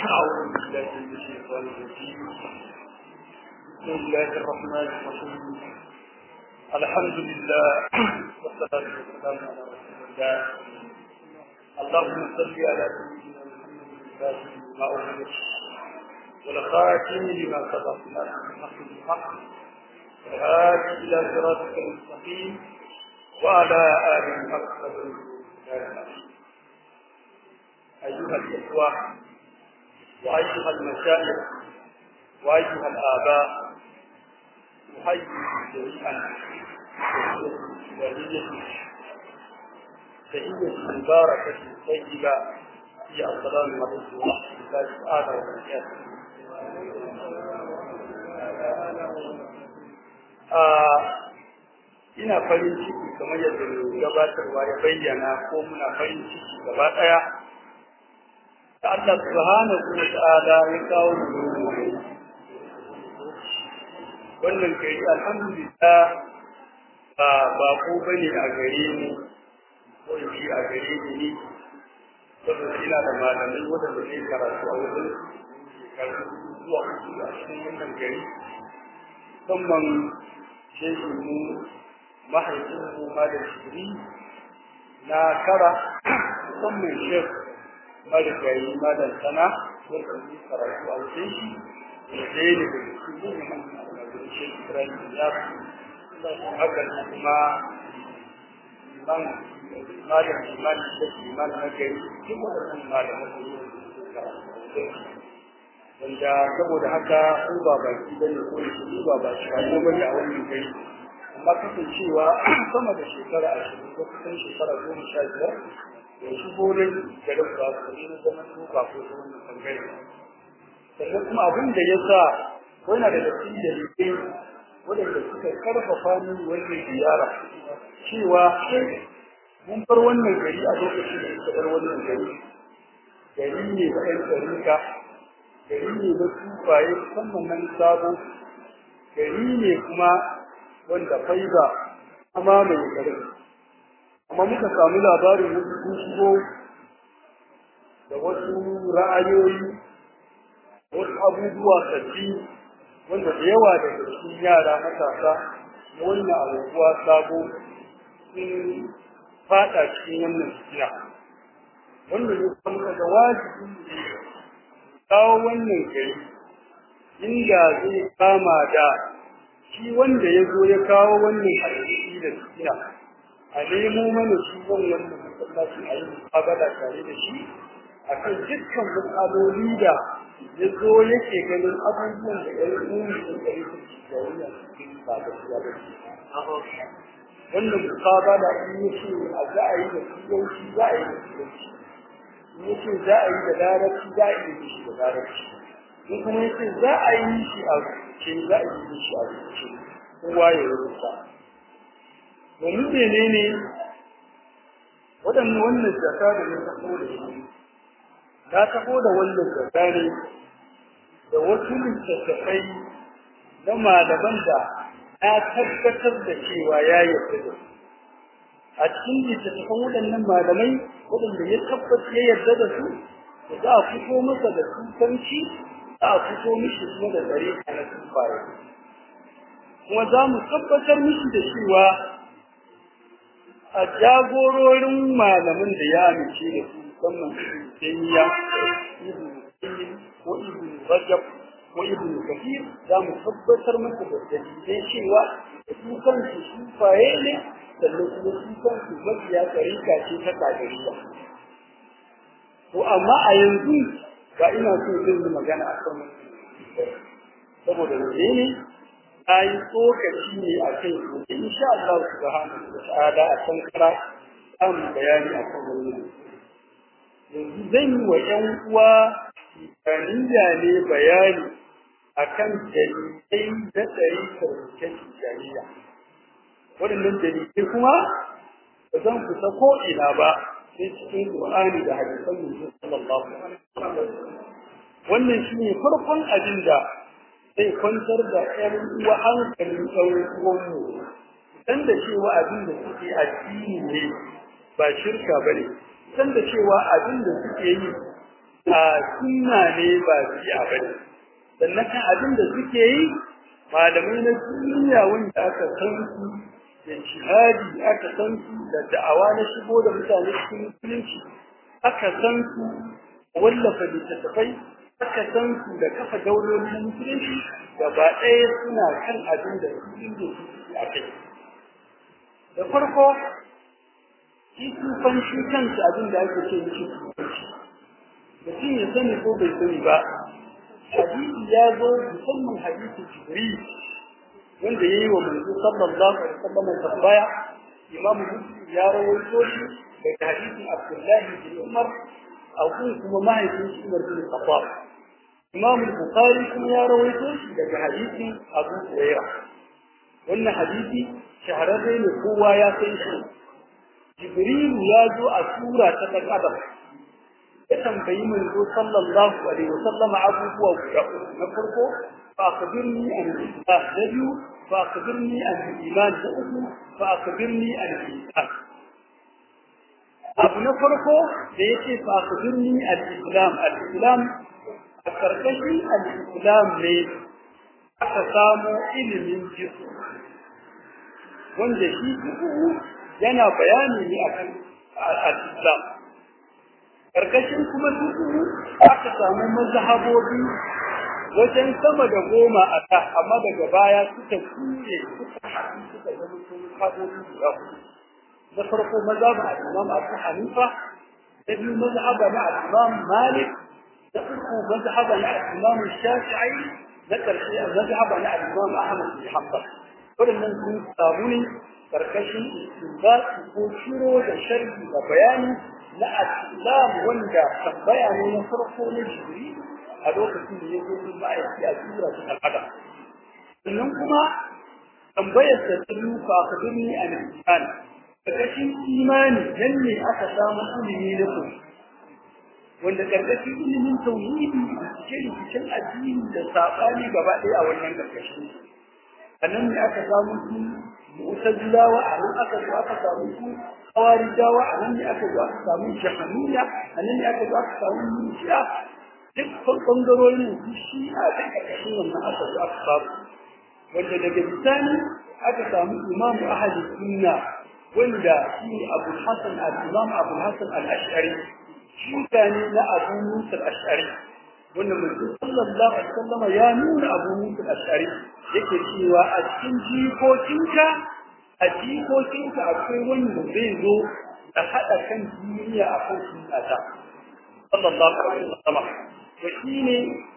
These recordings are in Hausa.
أعوذ بالله من الشيطان الرجيم بسم الله الرحمن الرحيم الحمد لله والصلاة والسلام على رسول الله اللهم صل على سيدنا محمد ما أغلق والخاتم لما سبق من الحق بالحق والهادي إلى صراطك المستقيم وعلى آله حق أيها الإخوة وأيها المشايخ وأيها الآباء أحيي جميعا تحية تحية مباركة طيبة هي السلام عليكم ورحمة الله تعالى وبركاته ina farin ciki kamar yadda mai gabatarwa ya bayyana ko muna farin ciki gaba ɗaya da Allah subhanahu wa ta'ala ya kawo mu wannan gari alhamdulillah ba ba ko bane a gare ni ko shi a gare ni ne saboda ina da malamai wadanda ke karatu a wajen shekaru zuwa uku a cikin wannan gari musamman shehin mu mahaifin mu malam shiri na kara musamman shek marigayi malam sana wanda yi karatu a wajen shi da ɗaya ne daga cikin yin almajirin shek ibrahim ya haka kuma man malam iman shek iman na gari duk waɗannan malaman da yi karatu wanda saboda haka ko ba baki bane ko shi ba ba shi ba bane a wannan gari amma kasancewa sama da shekara ashirin ko kusan shekara goma sha biyar da shigo ne garin ba su ne zaman tuka ko ta wannan bangare sannan kuma abin da ya sa wani da da cikin dalilai waɗanda suka karfafa min wannan ziyara cewa mun bar wannan gari a lokacin da suka bar wannan gari gari ne da ɗan tsarika gari ne na tufaye musamman nan sabo gari ne kuma wanda faiza amma mai garin amma muka samu labarin wasu sun shigo da wasu ra'ayoyi wasu abubuwa sabbi wanda da yawa daga cikin yara matasa na wannan abubuwa sabo sun fada cikin wannan tafiya wanda ne kuma muka ga wajibi ne kawo wannan gari inda zai kama da shi wanda ya zo ya kawo wannan hadisi da tafiya a nemo mana shi wannan masallaci a yi mu'amala tare da shi a kan dukkan matsaloli da ya zo yake ganin abubuwan da ya yi da ɗari da shi da wani cikin ba da shi ba wannan mu'amala in ya ce a za a yi da turanci za a yi da turanci in ya ce za a yi da larabci za a yi da shi da larabci in kuma ya ce za a yi shi a rubuce za a yi shi a rubuce kowa ya rubuta domin menene waɗannan wannan jaka da na taho da shi na taho da wannan jaka ne da wasu littattafai na malaman da na tabbatar da cewa ya yarda da su a cikin littattafan waɗannan malamai waɗanda ya tabbatar ya yarda da su da za a fito masa da tutanci za a fito mishi kuma da tsare na tufaye kuma za mu tabbatar mishi da cewa a jagororin malamin da ya amince da su musamman Taymiya Ibn ko Ibn Rajab ko Ibn Kathir za mu tabbatar masa da dalilai cewa su kansu sufaye ne sannan kuma su kansu mafiya tarika ce ta kadariya to amma a yanzu ba ina so zan yi magana a kan saboda menene ayi tsokaci ne a kai ko insha Allah subhanahu wa ta'ala a san kara an bayani a kan wannan yanzu zan yi wa ƴan uwa taniya ne bayani akan dalilai da tsari karkashin jariya waɗannan dalilai kuma ba zan fita ko ina ba sai cikin Qur'ani da hadisan Muhammad sallallahu alaihi wasallam wannan shine farkon abin da zai kwantar da ƴan uwa hankalin ɗaurin uwanmu san da cewa abin da suke addini ne ba shirka ba ne san da cewa abin da suke yi a sunna ne ba bid'a bane sannan kan abin da suke yi malamai na duniya wanda aka san su da jihadi aka san su da da'awa na shigo da mutane cikin musulunci aka san su wallafa littattafai aka san su da kafa dauloli na musulunci gaba ɗaya suna kan abin da su inda su a kai da farko shi tufan shi kansa abin da ake ce mishi tufanci mutum ya sani ko bai sani ba hadisi ya zo musamman hadisi jibril wanda yayi wa manzo sallallahu alaihi wasallam tambaya imam muslim ya rawaito shi daga hadisin abdullah bin umar a kun kuma mahaifin shi umar bin khattab imam bukhari kuma ya rawaito shi daga hadisin abu hurairah wannan hadisi shahararre ne kowa ya san shi jibril ya zo a sura ta dan adam ya tambayi manzo sallallahu alaihi wasallam abubuwa guda uku na farko fa akhbirni an al-islam da biyu fa akhbirni an al-iman da uku fa akhbirni an al-ihsan abu na farko da yace fa akhbirni al-islam al-islam a karkashin al-islam ne aka samu ilimin jisu wanda shi yana bayani ne akan al-islam karkashin kuma duku aka samu mazhabobi wajen sama da goma a ta amma daga baya suka kuye suka haɗu suka zama sun mazhabobi guda na farko mazhabin al-imam Abu Hanifa da biyu mazhaba na al-imam Malik da uku mazhaba na al-imam Shafi'i na karshe mazhaba na al-imam Ahmad bin Hanbal waɗannan sun samu ne karkashin istinbat ko shiro da sharhi da bayani na al-islam wanda tambaya ne na farko na jibri a lokacin da ya zo sun ma'aiki a tura ta al'ada sannan kuma tambayar da ta lufa ka birni a nan karkashin imani nan ne aka samu ilimi na ku wanda karkashin ilimin tauhidi da cike rikicin addini da saɓani gaba ɗaya a wannan karkashin a nan ne aka samu su mu'tazilawa a nan aka zo aka samu su kawarijawa a nan ne aka zo aka samu jahaniya a nan ne aka zo aka samu murjiya duk bangarorin su shi a ƙarƙashin wannan aka zo aka samu wanda daga bisani aka samu imamu ahli sunna wanda shi abu hasan al-imam abu hasan al-ash'ari shi ne na abu musa al-ash'ari wanda manzo sallallahu alaihi wasallam ya nuna abu musa al-ash'ari yake cewa a cikin jikokinka a jikokinka akwai wanda zai zo da haɗa kan duniya a kan sunnata sallallahu alaihi wasallam to shine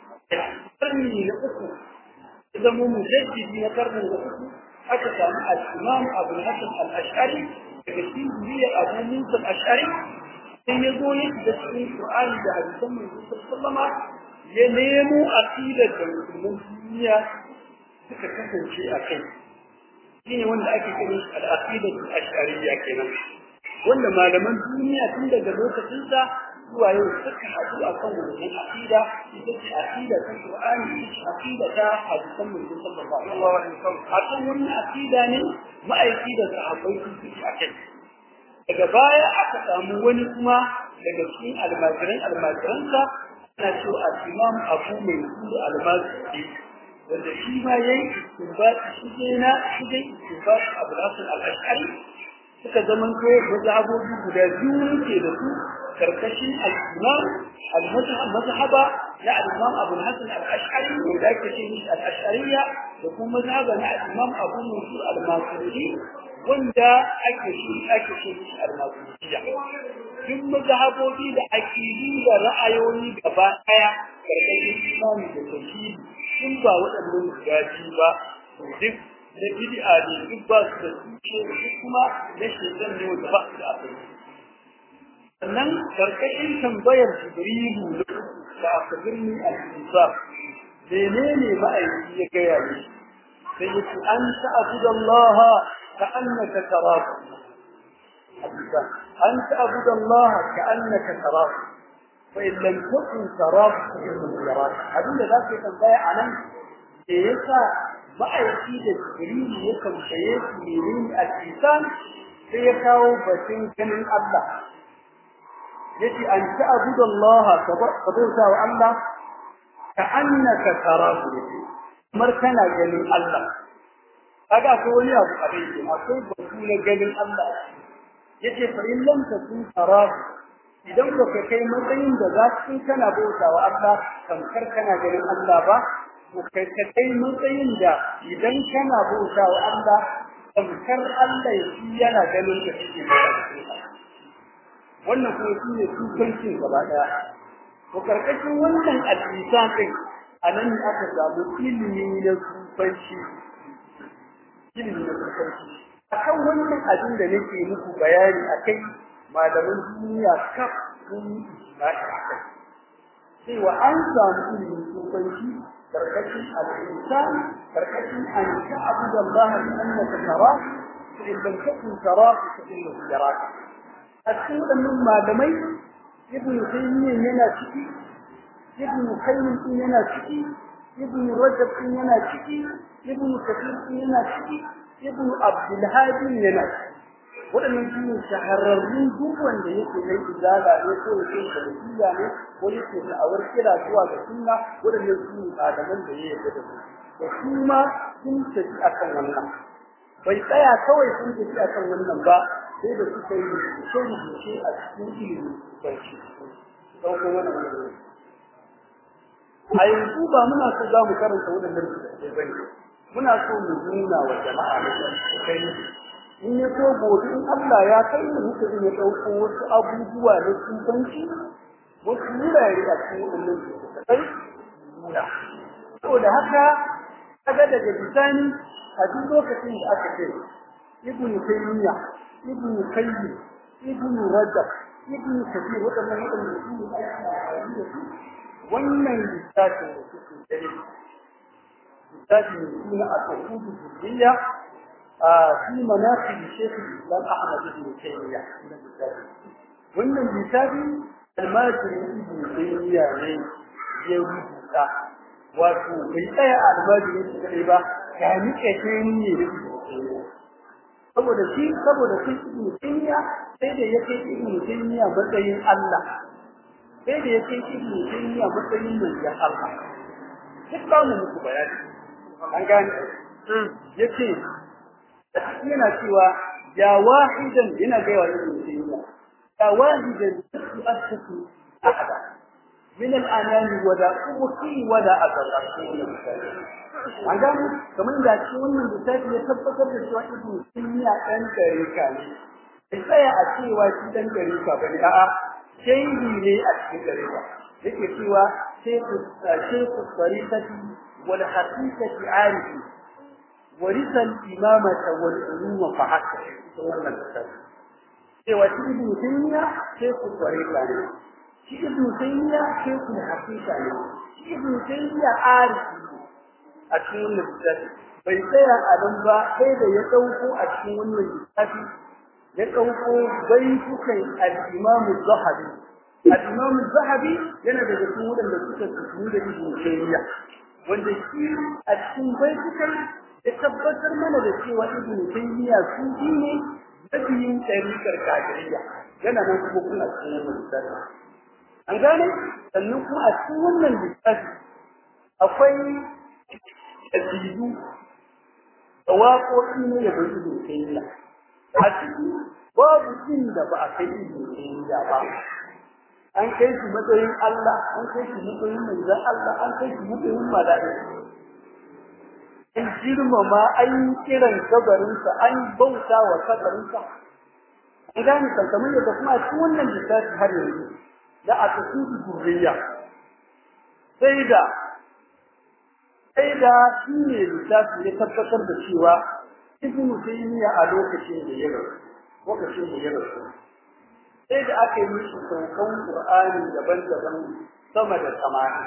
karni na uku zama mujaddidi na karni na uku aka samu al-imam abu hasan al-ash'ari daga cikin zuriyar abu musa al-ash'ari sai ya zo ya da cikin qur'ani da hadisan manzo sallallahu alaihi ya nemo aqidar da musulman duniya suka kasance a kai shine wanda ake kira al-aqidatu al-ash'ariyya kenan wanda malaman duniya tun daga lokacin sa zuwa yau suka haɗu a kan wannan aqida ita ce aqida ta Qur'ani ita ce aqida ta hadisan manzon sallallahu alaihi wasallam a kan wannan aqida ne ma'aiki da sahabbai su ci a kai daga baya aka samu wani kuma daga cikin almajiran almajiransa ana cewa al-imam Abu Mansur al-Mazdi wanda shi ma yayi istinbat shi ne na shi dai istinbat Abu Hasan al-Ash'ari suka zaman ko mazhabobi guda biyu ke da su karkashin al-imam al-mazhaba na al-imam Abu Hasan al-Ash'ari wanda ake ce mishi al-Ash'ariyya da kuma mazhaba na al-imam Abu Mansur al-Maturidi wanda ake shi ake ce mishi al-Maturidiyya duk mazhabobi da akidi da ra'ayoyi gaba daya karkashin imani da tauhidi in ba waɗannan guda biyu ba duk na bid'a ne duk ba su da tushe duk kuma na shaitan ne wanda ba su da asali sannan karkashin tambayar jibrilu da akabirni al-insaf menene ma'aiki ya gaya ne sai ya ce an ta'budu Allah ka annaka tarahu an ta'budu Allah ka annaka tarahu فإن لم تكن تراه فإنه يراك abin da zaka tambaya anan da yasa ma'aiki da jibril ya kamshaye su menene al-insan sai ya kawo batun ganin Allah yace an ta'budu Allah ka bauta wa Allah ka annaka tarahu kamar kana ganin Allah kaga akwai wani abu a bai akwai batu na ganin Allah yace fa in lam takun tarahu idan ba ka kai matsayin da za ka kana bauta wa Allah kamar kana ganin Allah ba ko kai ka kai matsayin da idan kana bauta wa Allah kamar Allah shi yana ganin ka shi wannan kuma shi ne tukancin gaba daya to karkashin wannan al-insan din anan ne aka samu ilimi na tukanci ilimi na tukanci akan wannan abin da nake muku bayani akai malaman duniya kaf sun yi akai cewa an samu ilimin tukanci karkashin al-insan karkashin an ta'budu Allah bi annaka tara fa in lam takun tara fa innahu yaraka a cikin waɗannan malamai ibn taymiyyah yana ciki ibn qayyim din yana ciki ibn rajab din yana ciki ibn kathir din yana ciki ibn abdul hadi yana ciki waɗannan su ne shahararrun duk wanda yake mai izala ne ko yake salafiya ne ko yake da'awar kira zuwa ga sunna waɗannan su ne malaman da ya yarda da su da su ma sun tafi akan wannan bai tsaya kawai sun tafi akan wannan ba sai da suka yi rubuce a cikin ilimi barci ɗaukar wannan wani a yanzu ba muna so za mu karanta waɗannan rubuce ba ne muna so mu nuna wa jama'a na kai in ya so gobe in Allah ya kai mu muka iya ɗauko wasu abubuwa na tsufanci wasu wurare a cikin waɗannan rubuce nuna saboda haka kaga daga bisani a duk lokacin da aka ce ibnu taymiya ibnu qayyim ibnu rajab ibnu kathir wadannan wadannan su ne ake da su wannan littafin da suke dare littafin da suna a tawhudu zuriya a fi manaqib shaykh islam ahmad ibn taymiya wannan littafi almajiri ibn taymiya ne ya rubuta wato bai tsaya a almajiri shi kadai ba ya nike ne da saboda shi saboda shi ibn taymiya sai da yake ibn taymiya matsayin Allah sai da yake ibn taymiya matsayin manzon Allah duk ba mu muku bayani an gane yace yana cewa ya wahidan yana ga wa ibn taymiya ya wahidan tu'assasu ahada min al-anam wa da ubki wa da azal an gano kamar da shi wannan littafi ya tabbatar da cewa ibnu taymiya dan tarika ne sai tsaya a cewa shi dan tarika bane a'a shehi ne a cikin tarika yake cewa shehu shehu tarikati wal haqiqati arifi warisa al-imamata wal uluma fa hakka wannan littafi cewa shi ibnu taymiya shehu tarika ne shi ibnu taymiya shehu haqiqa ne shi ibnu taymiya arifi a cikin wannan littafi bai tsaya a nan ba sai da ya dauko a cikin wannan littafi ya dauko baitukan al-Imam az-Zahabi al-Imam az-Zahabi yana daga cikin wadanda suka tafi da Ibn Taymiyyah wanda shi a cikin baitukan ya tabbatar mana da cewa Ibn Taymiyyah su ne nabiyin tariqar kafiriya yana nan kuma kuna cikin wannan littafi an gane sannan kuma a cikin wannan littafi akwai kasidu da waƙoƙi ne ya bai ibn tayyiya a ciki babu inda ba a kai ibn tayyiya ba an kai shi matsayin Allah an kai shi matsayin manzon Allah an kai shi matsayin mala'iku an girmama an kiran kabarinsa an bauta wa kabarinsa an gane kankamar yadda kuma a cikin wannan lissafi har yanzu da a tafi zuriya sai da sai da shi ne lissafi ya tabbatar da cewa ibn taymiya a lokacin da ya rasu lokacin da ya rasu sai da aka yi mishi saukan qur'ani daban-daban sama da samani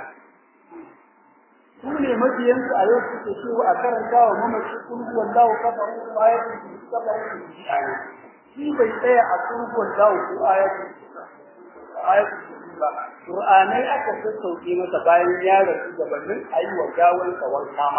su ne mabiyansu a yau suke cewa a karanta wa mamaci kulhu wallahu kafaru ko ayatul kursi kafaru shi bai tsaya a kulhu wallahu ko ayatul ayatul kursi ba qur'anai aka sassauke masa bayan ya rasu gabanin ayi wa gawan tsawon kama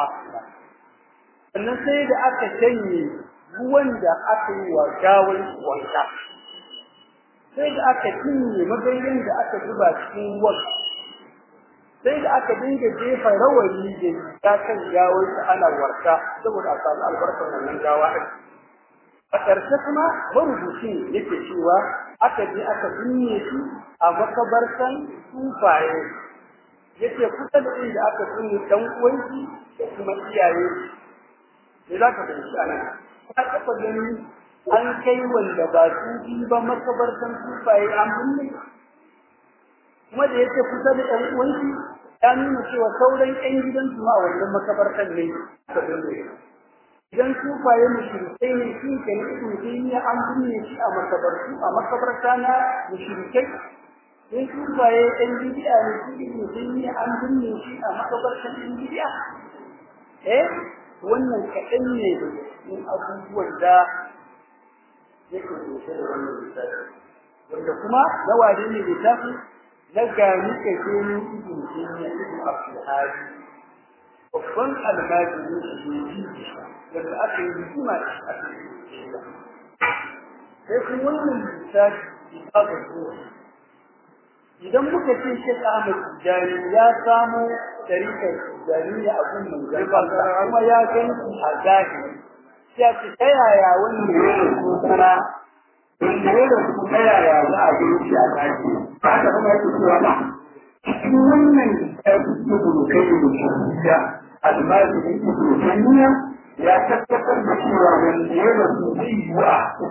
sannan sai da aka janye ruwan da aka yi wa gawan wanka sai da aka cinye magayin da aka zuba cikin ruwan sai da aka dinga jefa rawani da ta kan gawar ana warka saboda a samu albarkar wannan gawa a ƙarshe kuma marubucin yake cewa aka je aka binne shi a makabartan tufaye yace kusa da inda aka binne dan uwanki da kuma iyaye me za ka fahimci a nan ka taɓa gani an kai wanda ba su bi ba makabartan tufaye an binne kuma da yake kusa da ɗan uwanki ya nuna cewa sauran ƴan gidansu ma a wannan makabartan ne ka binne idan sufaye mushrikai ne shi ke ne ibn taymiya an binne shi a makabartu a makabarta na mushrikai in sufaye ɗan bid'a ne shi ibn taymiya an binne shi a makabartan ɗan bid'a eh wannan kaɗan ne da cikin abubuwan da yake kunshe da wannan littafi wanda kuma na wade ne littafi na gani kake ne ibn taymiya ibn abdul hadi babban almajiri ne wanda aka yi hikima da shi a cikin sai kuma wannan lissafi kitabun ruhi idan muka ce Sheikh Ahmad Tijani ya samu tarikar Tijani a gun manzon kuma ya gani a zahiri ya ce ta yaya wannan ya rasu sana wanda ya rasu ta yaya za a gani shi a zahiri ba haka kuma yake cewa ba cikin wannan lissafi ibn Kayyim da almajiri ibn Taymiyyah ya tabbatar da cewa wanda ya rasu zai yi wa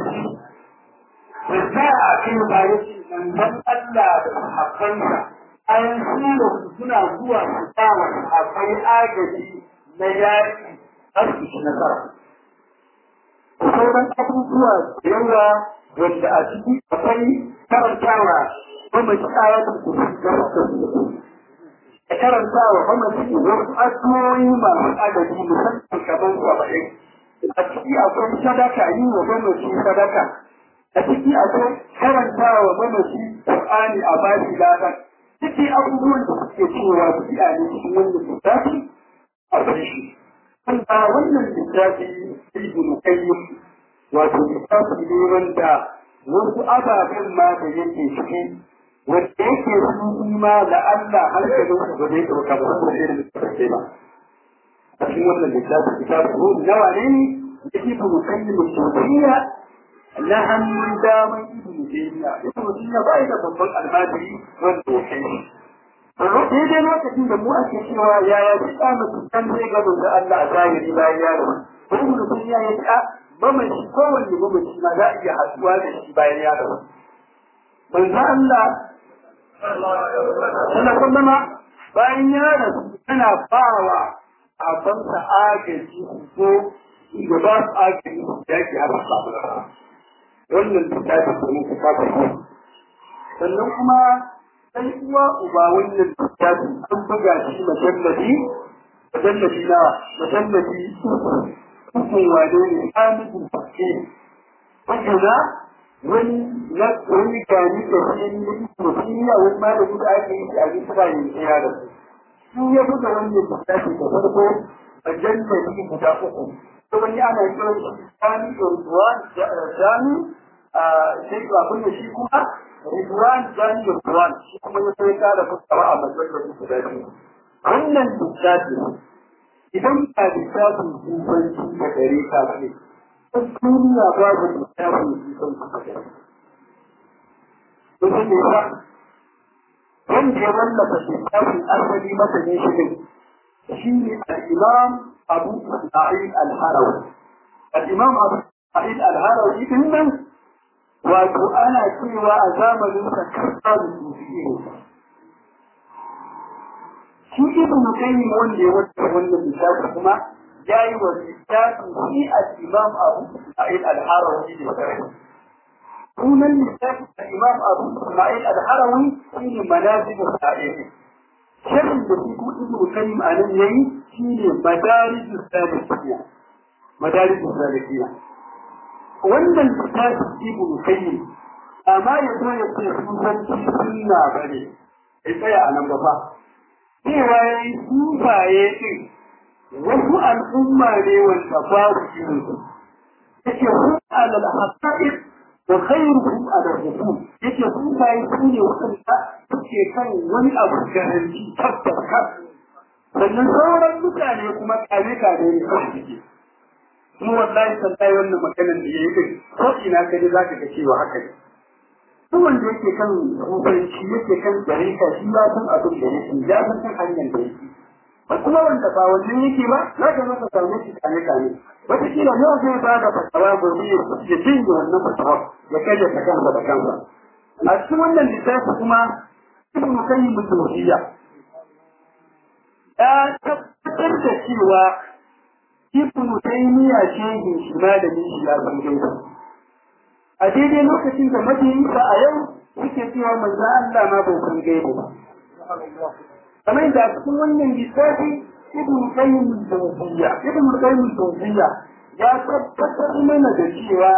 da za a kai bayan nan Allah da sahabbansa an sura suna zuwa su sa wa sahabbai agaji na yaƙi har su ci nasara. Sauran abubuwa da yawa wanda a ciki akwai karantawa mamaci ayatul kursi da wasu da karantawa mamaci wasu addu'o'i masu adadi musamman kamar saba'in. A ciki akwai sadaka yi wa mamaci sadaka a ciki akwai karanta wa mamaci Qur'ani a bashi ladan ciki abubuwan da suke cewa bid'a ne cikin wannan littafi a bar shi wanda wannan littafi ibn qayyim wato littafi ne wanda wasu ababen ma da yake ciki wanda yake su ma da Allah hankalin su ba zai ɗauka ba ko irin littafi ba a cikin wannan littafi littafi ko nawa ne ne yake ibn qayyim al-jawziyya na hannun daman ibn Taymiya ibn Taymiya ba da babban almajiri wanda ya kai shi daidai lokacin da mu ake cewa yaya shi da mutum kan zai ga da Allah a zahiri bayan ya rasu ibn Taymiya ya ce mamaci kowanne mamaci ma za a iya haɗuwa da shi bayan ya rasu manzo Allah sallallahu alaihi bayan ya rasu yana bawa abansa agaji ko da ba su agaji ya ke har samu wannan littafi da muka kafa shi sannan kuma sai uwa uba wannan littafi an buga shi masallaci masallaci na masallaci ukun wane ne amidin fakke wajena wani na wani gani da shi ne musulmiya wani malami da ake yi a bisa yin tsaya da su su ya buga wannan littafi da farko a jannati guda uku to wani ana kiran shi Sani Ridwan Jami sai abin da shi kuma Ridwan Jami Ridwan shi kuma ya sai ka da fuskara a matsayin da da shi wannan littafi idan ka littafin kufanci da gare ka ne duniya babu littafin kufanci da gare Duk ne ba wanda ya wallafa littafin asali masa ne shi ne shi ne al-Imam أبو إسماعيل الهروي الإمام أبو إسماعيل الهروي إذن وأنا سوى أزامن تكفى بالسوفيين shi ibn qayyim wanda ya wata wannan misali kuma yayi wa littafin shi al-imam Abu Sa'id al-Harawi ne sunan littafin al-imam Abu Sa'id al-Harawi shine manazil al-sa'id shirin da shi kuma ibn qayyim anan yayi shine madarij al-salikiyya madarij al-salikiyya wannan littafin ibn qayyim amma ya zo ya ce sunan sunna bane ya tsaya a nan gaba cewa ya yi sufaye ɗin wasu al'umma ne wanda babu irin su yake hu alal haqqa'id wa khairuhum ala rasul yake su bai su ne wanda suke kan wani abu garanti tabbas kan sannan sauran mutane kuma kare kare ne kawai suke kuma wallahi sallai wannan maganar da yayi din ko ina ka ji zaka ga cewa haka ne duk wanda yake kan rubanci yake kan jarika shi ya san abin da yake ya san kan hanyar da yake kuma wanda ba wannan yake ba za ka masa samu shi kane kane wata kila yau zai ba da fatawa gobe ya cinye wannan fatawa ya kaje ta kansa da kansa a cikin wannan littafi kuma ibn qayyim al-jawziyya ya tabbatar da cewa ibn taymiya shehi shi malami shi ya san gaiba a daidai lokacin da mabiyinsa a yau suke cewa manzo Allah ma bai san gaiba ba kamar da cikin wannan lissafi ibn qayyim al-jawziyya ibn qayyim al-jawziyya ya tabbatar mana da cewa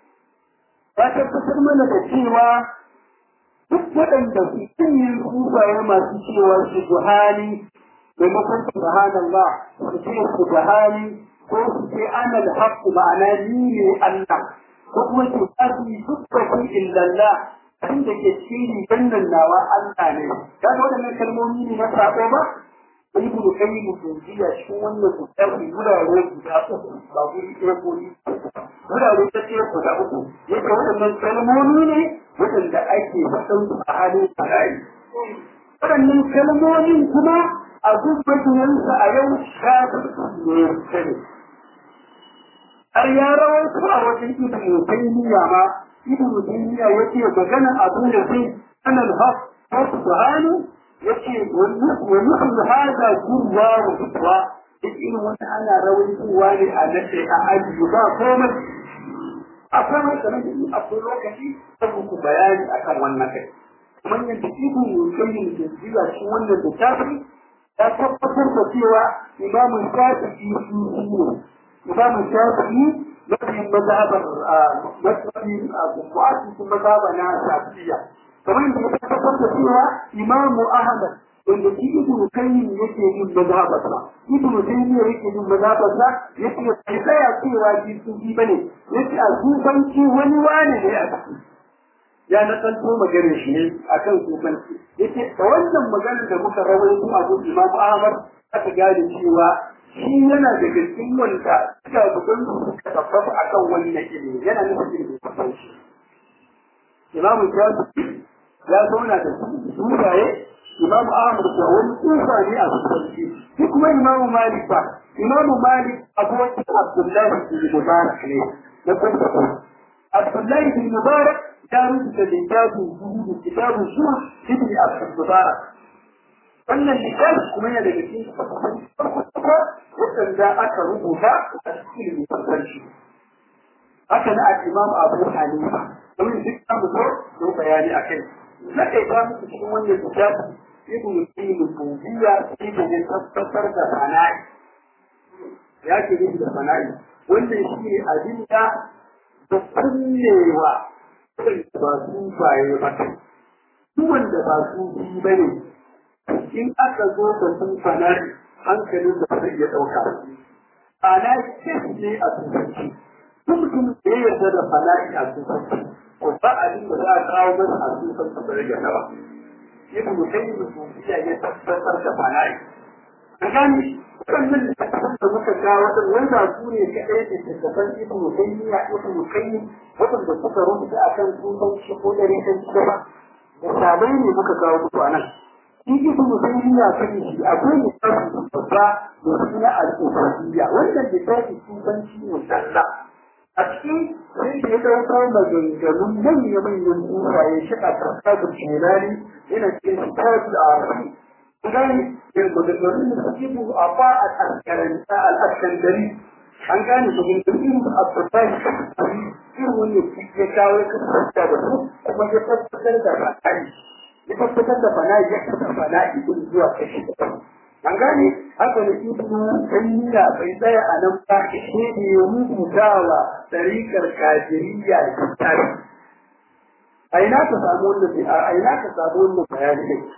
ya tabbatar mana da cewa duk waɗanda su yin kufaye masu cewa su juhani maimakon subhanallah su ce su juhani ko su ce ana al-haqq ma'ana ni ne Allah ko kuma su tafi dukkan illallah abin da ke cikin gannan nawa Allah ne kaga waɗannan kalmomi ne na sako ba ibn qayyim jawziya cikin wannan littafi gurare guda uku ba guri ɗaya ko ni gurare ta ce guda uku yake waɗannan kalmomi ne waɗanda ake faɗin su a halin bala'i waɗannan kalmomin kuma a gubbatinansa a yau shafi ne sani har ya rawaito a wajen ibn taymiya ma ibn taymiya yace magana abin da sai anal haq wa subhanu yace wa nuhu hada kurwa wa fitwa irin wata ana rawaitowa ne a nace a aji ba komai akwai wata nan akwai lokaci saboda ku bayani akan wannan kai kamar yadda ibn qayyim ke jiya shi wannan littafi ya tabbatar da cewa imamu shafi'i shi ne imamu shafi'i mafi mazhabar mafi mu'assisin mazhaba na shafi'iyya kamar yadda ya tabbatar da cewa imamu ahmad wanda shi ibnu kayyim yake yin mazhabarsa ibnu taymiya yake yin mazhabarsa yake bai tsaya cewa shi sufi bane yace a sufanci wani wani ne a ciki ya na tsanto maganar shi ne akan sufanci yace da wannan maganar da muka rawaito a gurin imamu ahmad aka gane cewa shi yana da cikin wanda suka bugun suka tabbata akan wannan ilimi yana nufin ilimin sufanci imamu shafi ya zauna da sunaye Imam Ahmad da wani tsufa ne a sufanci shi kuma Imam Malik ba Imam Malik abokin Abdullahi bin Mubarak ne na kuma Abdullahi bin Mubarak ya rubuta littafin zuhudu kitabun zuwa ibn Abdul Mubarak wannan littafi kuma yana daga cikin farko wanda aka rubuta a cikin littafin haka na al-Imam Abu Hanifa domin duk an zo da bayani akai na kai ta muku cikin wannan littafi ibn qayyim al-jawziyya ibn ya tabbatar da fana'i ya ke nufi da fana'i wannan shi ne abin da da kullewa ba su baye ba duk wanda ba su bi ba ne in aka zo da sun fana'i hankalin da zai iya ɗauka ana kes ne a turanci duk mutum da ya yarda da fana'i a turanci ko ba abin da za a kawo masa a turanci ba rage ba ibn qayyim al-jawziyya ya tabbatar da fana'i an gani wannan littattafan da muka ga wadan wanda su ne kaɗai da littattafan ibn qayyim ibn qayyim wadanda suka rubuta akan sunan shi ko dare kan shi ba misalai ne muka kawo muku a nan shi ibn qayyim ya sani shi akwai littafi babba da suna al-ubudiyya wannan littafi sunan shi ne sallah a cikin sai da ya ɗauko maganganun manya-manyan tsufaye shi a kasabin shelani yana cikin kitabul arabi gani da maganganun da suke bu a ba a karkaranta al'askandari an gane maganganun da abdullahi irin wani ya kawo ya kasance da su kuma ya tabbatar da fana'i ya tabbatar da fana'i ya kasa fana'i din zuwa kashi an gane haka da ibnu taymiya bai tsaya a nan ba shi ne ya rubutawa tariƙar kafiriyya da tsari a ina ka samu wannan a ina ka samu wannan bayani ne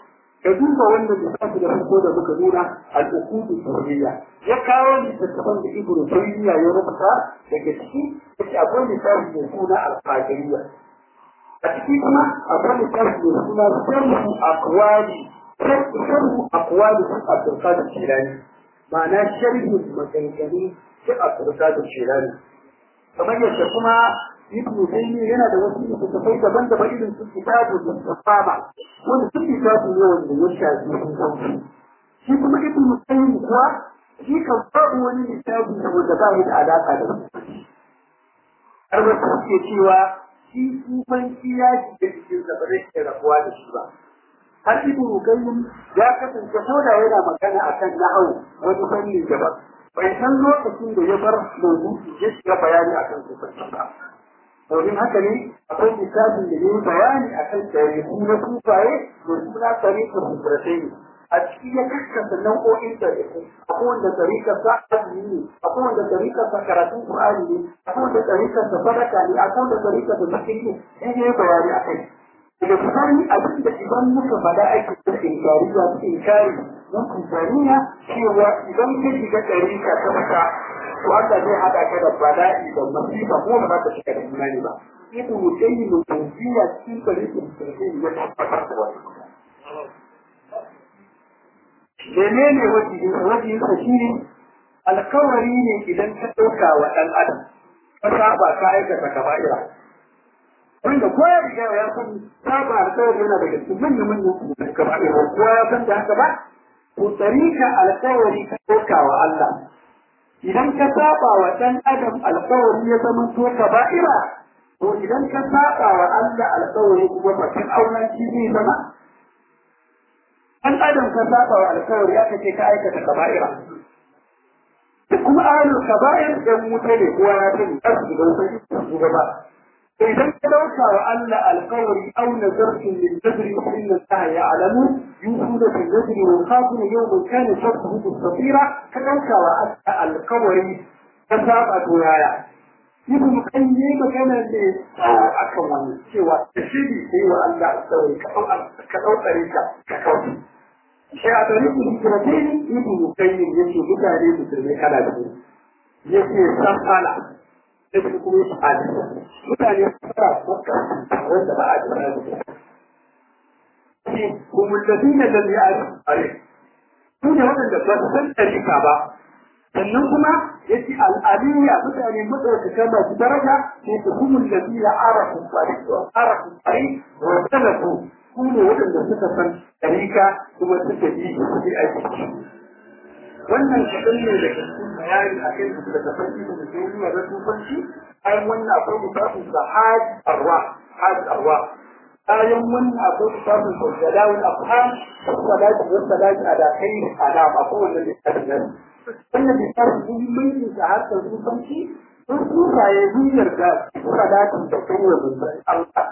ka duba wannan lissafi da farko da muka nuna al'ukudu soyayya ya kawo littattafan da ibnu taymiya ya rubuta daga ciki yace akwai lissafi mai suna al-qadiriyya a ciki kuma akwai lissafi mai suna sharhu aqwali sharhu aqwali su abdulkadir shirani ma'ana sharhin maganganu su abdulkadir shirani kamar yadda kuma ibn Taymiyyah yana da wasu littattafai daban-daban irin su kitabu da safama wanda su kitabu ne wanda ya shafi sun sauki shi kuma ibn Taymiyyah kuwa shi kan babu wani littafi wanda ba da alaka da su har wasu suke cewa shi sufanci ya shiga cikin sa ba zai iya rabuwa da shi ba har ibn Qayyim ya kasance ko da yana magana akan nahwu wani fanni daban bai san lokacin da ya bar mawdu'i ya shiga bayani akan sufanci ba domin haka ne akwai misalin da yayi bayani akan tarihi na sufaye da suna tarihin hujratai a ciki ya kaskasa nau'o'in tarihi akwai wanda tarikar sa azumi ne akwai wanda tarikar sa karatun qur'ani ne akwai wanda tarikar sa sadaka ne akwai wanda tarikar sa zikiri ne sai yayi bayani akai daga bisani abin da idan muka faɗa ake da inkari ya fi inkari don kuntaniya cewa idan ka shiga tarika ta fita to Allah zai hada ka da bala'i da masifa ko ba za ka shiga da imani ba ibn mutayyib tawfiya cikin tarihin sirri ya tabbatar da wannan menene wajibi wajibi ka shine alkawari ne idan ka dauka wa dan adam ka saba ka aikata kaba'ira wanda ko ya riga ya san saba alkawari yana daga cikin manyan manyan kaba'ira ko ya san da haka ba to tarika alkawari ka dauka wa Allah idan ka saba wa dan adam alƙawari ya zama to kaba'ira to idan ka saba wa Allah alƙawari kuma bakin auren shi zai zama dan adam ka saba wa alƙawari aka ce ka aikata kaba'ira kuma ahlul kaba'ir dan wuta ne kowa ya sani kar su ga wuta su gaba idan ka dauka wa Allah alƙawari au nazartum lil nadri fa inna Allah ya'lamu yusuna bil nadri wa khafuna yawman kana sharruhu mustatira ka dauka wa Allah alƙawari ka saba to yaya ibn kan yi magana ne akan wannan cewa tashiri sai wa Allah alƙawari ka dau ka dau tsarika ka kauce sai a tarihi hijiratain ibn qayyim yace mutane musulmai kana da yace san ala sai kuma yi fadi mutane fara maka wanda ba a jira da shi kuma ladina lam ya'rif alai su ne waɗanda ba su san tarika ba sannan kuma yace al'aliyya mutane madaukaka masu daraja ne su kuma ladina arafu tariq wa arafu tariq wa talafu su ne waɗanda suka san tarika kuma suka yi su aiki wannan kaɗan ne daga cikin bayani a kan da ta farki da duniya da tufanci bayan wannan akwai misalin da hajj arwa hajj arwa bayan wannan akwai misalin da jalawul afham salatu wa salatu ala khair ala akwai wannan misalin nan wannan misalin muhimmancin da harkar tufanci sun tsufaye duniyar da salatu da kai wa manzon Allah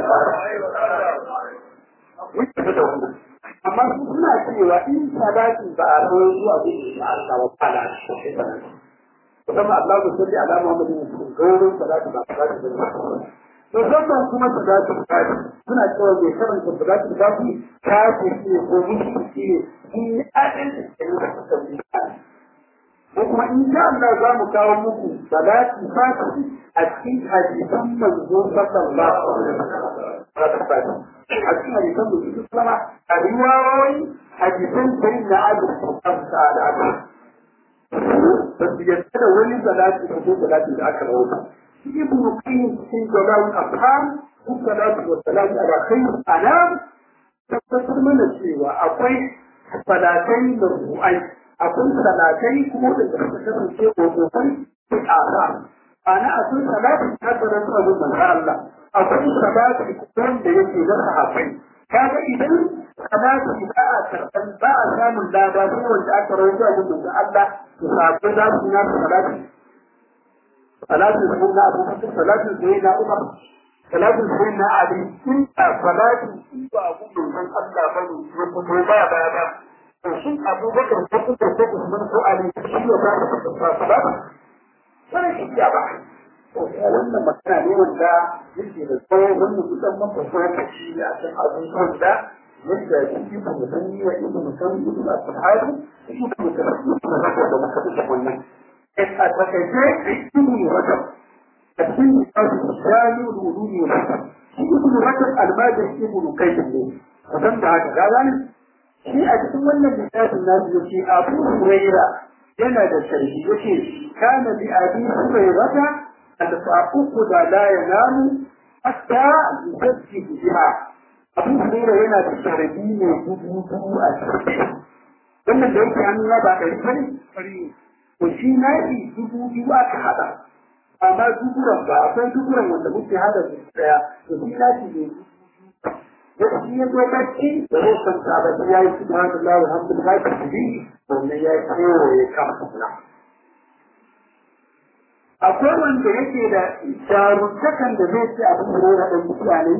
Wuce da wannan. amma su suna cewa in salati ba a rawar zuwa gudu da Allah wa ta'ala kuma Allah ku salli ala Muhammadin wa gaurin salati ba salati ba to sannan kuma salati ba suna cewa bai karanta salati ba ku kafi ne ko mushi ne in adin da ne da suka bi ko kuma in sha Allah za mu kawo muku salati fati a cikin hadisan manzo sallallahu alaihi wasallam a cikin hadisan manzo sallama a riwayoyi hadisan sai na abu amsa da aka ba su yadda da wani salati ko salati da aka rawaita shi ibnu qayyim cikin jalal afham ko salatu wa salam ala khair anam tabbatar mana cewa akwai salatai marfu'ai akwai salatai kuma da suka kasance kokofai fi asa ana akwai salati tabbatar da manzo Allah akwai salati kuma da yake da sahabbai kaga idan salati ba a karban ba a samun lada ko wanda aka rawaito a manzo Allah to sahabbai za su na salati salati da kuma Abu Bakar salati da na Umar salati da na Ali in ta salati in ba abu manzo Allah bane ko ba ba ba shin abubakar ko kuka ko usman ko ali shi ne ba ka ba sai shi ya ba to wannan magana ne wanda yake da tsawo wanda kusan man fasara ta shi a kan abubuwan da yadda shi ibn musanni wa ibn musanni ibn al-sahabi shi ibn musanni ibn rajab da muka da wannan a takaice ibn rajab a cikin littafin jami'ul wuludi wa shi ibn rajab al-majid ibn qayyim ne kusan da haka ga gani shi a cikin wannan littafin nasu yace abu huraira yana da sharhi yace kana bi abi hurairata al-faquq da la yanamu hatta yusajjid biha abu huraira yana da sharhi ne dubu dubu a cikin wannan da yake an ba da rikari to shi na yi dubu biyu aka hada amma duburan ba akwai duburan wanda muke hada su daya to shi na ne da shi ya zo bacci da zai san ta ba ya yi subhanallah alhamdulillah ta ji wannan ya kewa ya kama suna akwai wanda yake da jarumtakan da zai ce abin da yana da mutane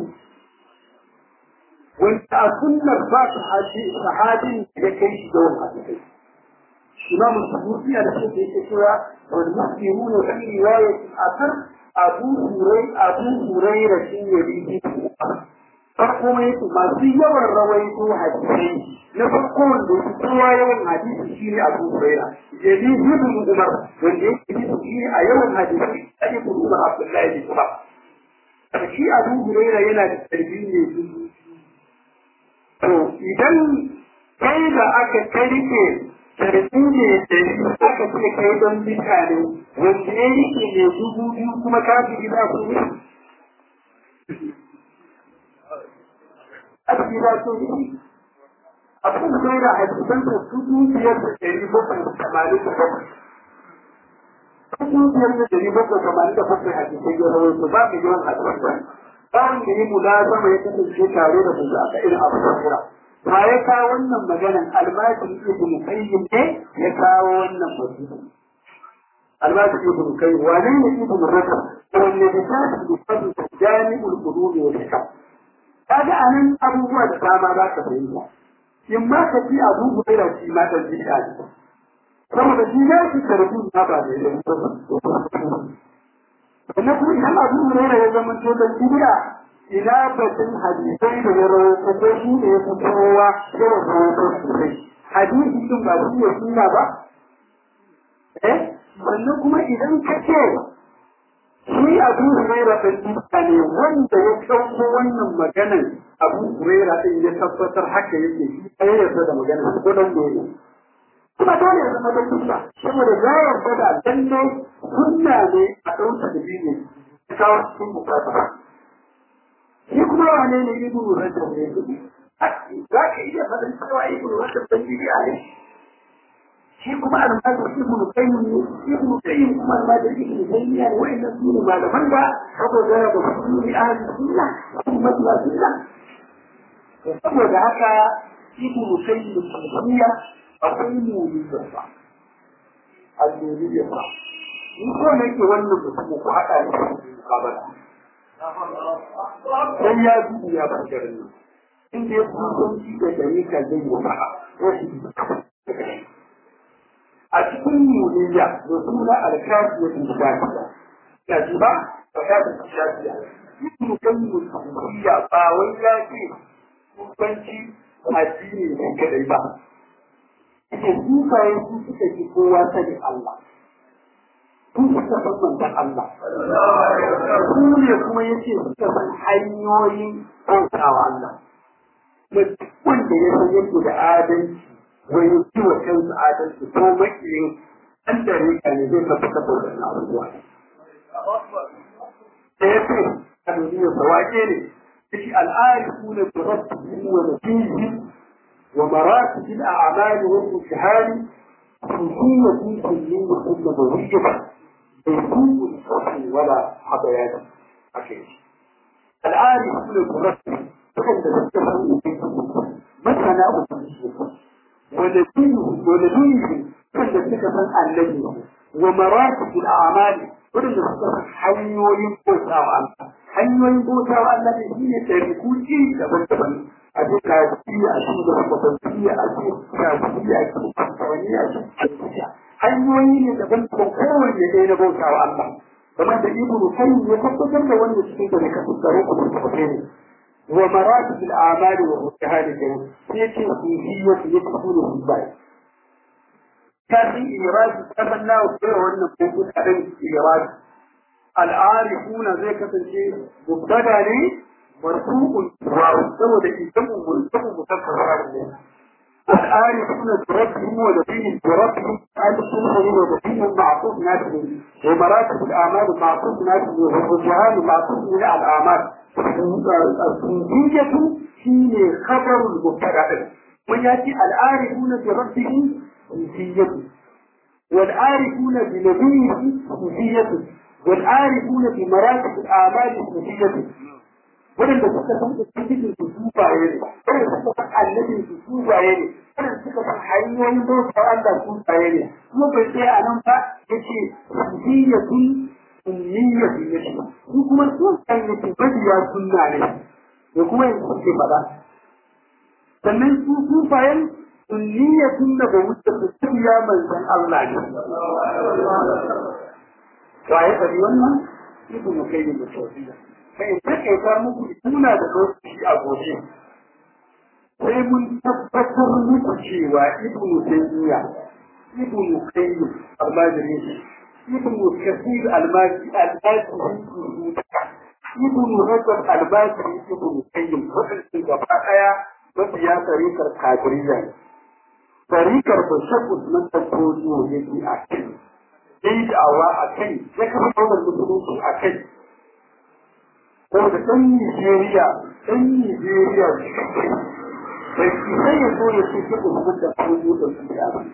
wanda a sunnar ba su haji sahabin da kai shi da wani hadisi imam al-subuti da shi yake cewa wal muslimuna fi riwayat al-athar abu hurai abu hurairah shi ne bibi farko mai masu yawan rawaito hadisai na farko wanda su kowa yawan hadisi shi ne abu huraira jadi ibn umar wanda yake hadisi shi ne a yawan hadisi a ibn umar abdullahi bin umar shi abu huraira yana da tarbi ne to idan kai da aka karike tarbi ne da aka ce kai don mutane wanda ya rike ne dubu biyu kuma kafin za ku yi aski ba so yi abin da ya hadisan da su dukiyar da ɗari bakwai da tamanin da bakwai su dukiyar da ɗari bakwai da tamanin da bakwai hadisai ya rawar su ba mu yawan hadisan ba wanda ya mula zama ya kasance tare da mu a irin abu da kura ba ya kawo wannan maganan almajin ibn qayyim ne ya kawo wannan mutum almajin ibn qayyim wane ne ibn rajab wanne da ta da jami'ul qulub wa hikam kaga anan abubuwa da dama za ka fahimta in ma ka ji abu hurairah shi ma dan bid'a ne saboda shi ya shi karbu na ba da yin sannan kuma idan abu hurairah ya zama to dan bid'a ina batun hadisai da ya rawaito ko shi ne ya fi kowa yawan rawaito sosai hadisi din ba shi ne sunna ba eh sannan kuma idan ka ce shi abu huraira ɗin duka ne wanda ya ɗauko wannan maganan abu huraira ɗin ya tabbatar haka yake shi ya yarda da maganan ko dan ne kuma dole ya zama dan duka saboda ya yarda da lalle sunna ne a ɗauka da biyu ne ya kawo cikin bukata shi kuma wane ne ibnu rajab ne za ka iya faɗin cewa ibnu rajab ɗan bidiya ne shi kuma almajir ibn qayyim ne ibn qayyim kuma almajir ibn taymiya ne wa'annan su ne malaman da saboda da su ne ahli sunna kuma mabiya sunna saboda haka ibn qayyim taymiya akwai muliyya ba al-muliyya ba in ko ne ke wannan mutum ku haɗa ne mukabala sai ya dubu ya bar garin nan inda ya kusanci da dalika zai yi faɗa a cikin muliyya da suna alkafiya da shafiya ya ji ba ba ya da shafiya ibn qayyim muliyya ba wai ya ce kusanci addini ne kadai ba ake dukaye su suka ji kowa sani Allah sun suka san manzon Allah su ne kuma yace suka san hanyoyin bautawa Allah wanda ya san yadda da adalci wai yi wa kansu adalci ko makiyin an da rika ne zai tafi ka bauta na abubuwa. Da ya ce, a duniya sawake ne, shi al'ari su ne da rasu wa nafihi wa maratu bil a'mali wa mujahari خصوصية في كلية ثم موجبة بيكون الصحي ولا حبيان أكيد الآن يقول المرتب فكان تتفهم مثلا أبو ونبيه ونبيه كل سكة الذي ومراتب الأعمال ولن نستطيع حيوين بوتا وعلا حيوين بوتا وعلا هي تاريخون إيه دبن دبن أجي كافية أجي دبن أجي كافية أجي كافية أجي hanyoyi ne daban da kowanne ɗaya na bauta wa Allah kamar da ibnu qayyim ya tabbatar da wanda cikin da ka tsaro ku da kuke ne wa maratib al-a'mal wa mutahad al-jannah sai yace sufiyyah yakunu fi bai kafin iradi tabanna wa kai wannan ko kadan iradi al-arifuna zai kasance mubtada ne marfu'un wa saboda idan mun tabu mutakkar ne العارفون بربهم ودينهم بربهم السنة ودينهم معطوف نفسه ومراتب الأعمال معطوف نفسه والرجعان معطوف من الأعمال الصوفية هي خبر المبتدأ ويأتي العارفون بربهم صوفية والعارفون بنبيه صوفية والعارفون بمراتب الأعمال صوفية waɗanda suka san ubangijin su sufaye ne waɗanda suka san annabin su sufaye ne waɗanda suka san hanyoyin bauta Allah sufaye ne kuma bai tsaya a nan ba ya ce sufiyatun ummiyatun ya ce su kuma sun san yake mabiya sunna ne da kuma yanzu suke faɗa sannan su sufayen ummiyatun da ba wuce su tafiya manzan Allah ne waye faɗi wannan ibnu kayyim da tawfiya sai takaita muku tuna da lokaci a gobe sai mun tabbatar muku cewa ibnu tayyiya ibnu qayyim almajiri ibnu kasir almajiri almajiri ibnu rajab albajiri ibnu qayyim wadannan gaba daya mabiya tarikar kadiriya ne tarikar da shakku nan ta koyo yake a kai dai da'awa a kai ya kafa wannan musulunci a kai saboda ɗan Nijeriya ɗan Nijeriya bai sai ya zo ya ce ke Usman da Kojo da su ya ba.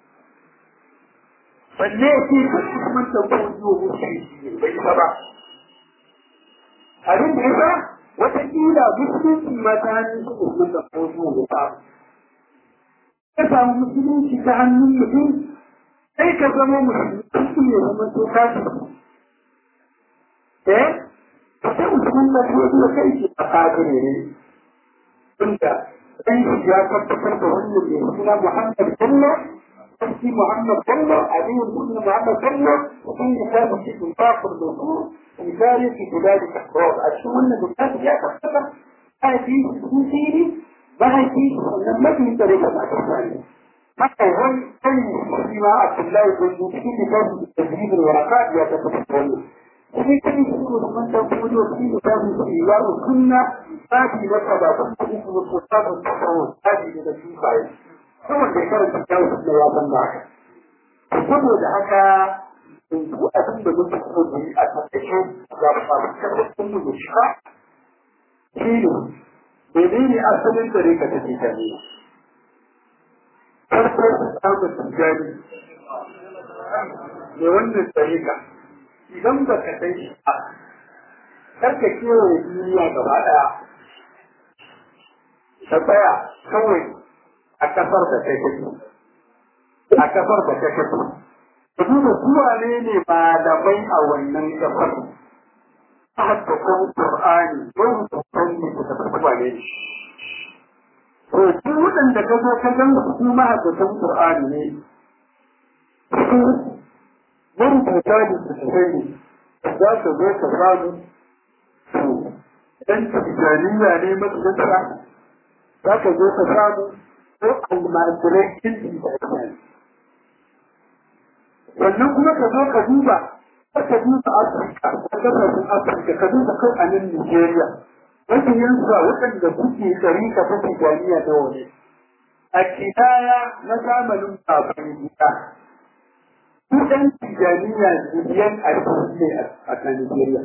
Balle ya ce ka Usman da Kojo musu bai ta ba. Abin da ya sa wataƙila musulunci ma ta hannun su Usman da Kojo ya ba. Ka samu musulunci ta hannun mutum sai ka zama musulunci ya zama to kasu. Eh? sai mutumin na biyu da kai shi a kafire ne tunda dan shi ya tabbatar da wannan mai suna Muhammad Bello sarki Muhammad Bello Aliyu ibn Muhammad Bello sun yi sabu shi in fakur da su in gari fi biladi takror a cikin wannan bukatu ya tabbatar mahaifi sun siri mahaifi wannan mafi tsare da masu tsari haka wani kan shi ma Abdullahi bin cikin littafin da tajibin waraka ya tabbatar da wannan sai kan shi ko man da ko do shi da mu shi ya kunna sabi da ka ba ku ku ku ku ta ku ku sabi da shi bai kuma da karanta dawo da ya san ba saboda haka in ku abin da muke so mu yi a tattace ga ba ku mu shi ba shi ne menene asalin da rika take ta ne farko samun tijani ne wannan tsarika idan ba ka san shi ba kar ka kewaye duniya gaba ɗaya ka tsaya kawai a kasar da kai kake a kasar da kai kake ka duba zuwa ne ne malamai a wannan kasar haddatan Qur'ani don san ne da tabbata ne to duk waɗanda ka zo ka gan su mahaddatan Qur'ani ne marubuta da su ne za ka zo ka samu to ɗan tijjaniya ne matsalarsa za ka zo ka samu ko almajirai ilmi da ake sannan kuma ka zo ka duba ka duba Afirka ka kasashen Afirka ka duba kai a nan Nigeria mafiyansa waɗanda kuke tsari ka fi tijjaniya da wani a kidaya na zamanin baban gida su ɗan tijaniya miliyan ashirin ne a kan Nigeria.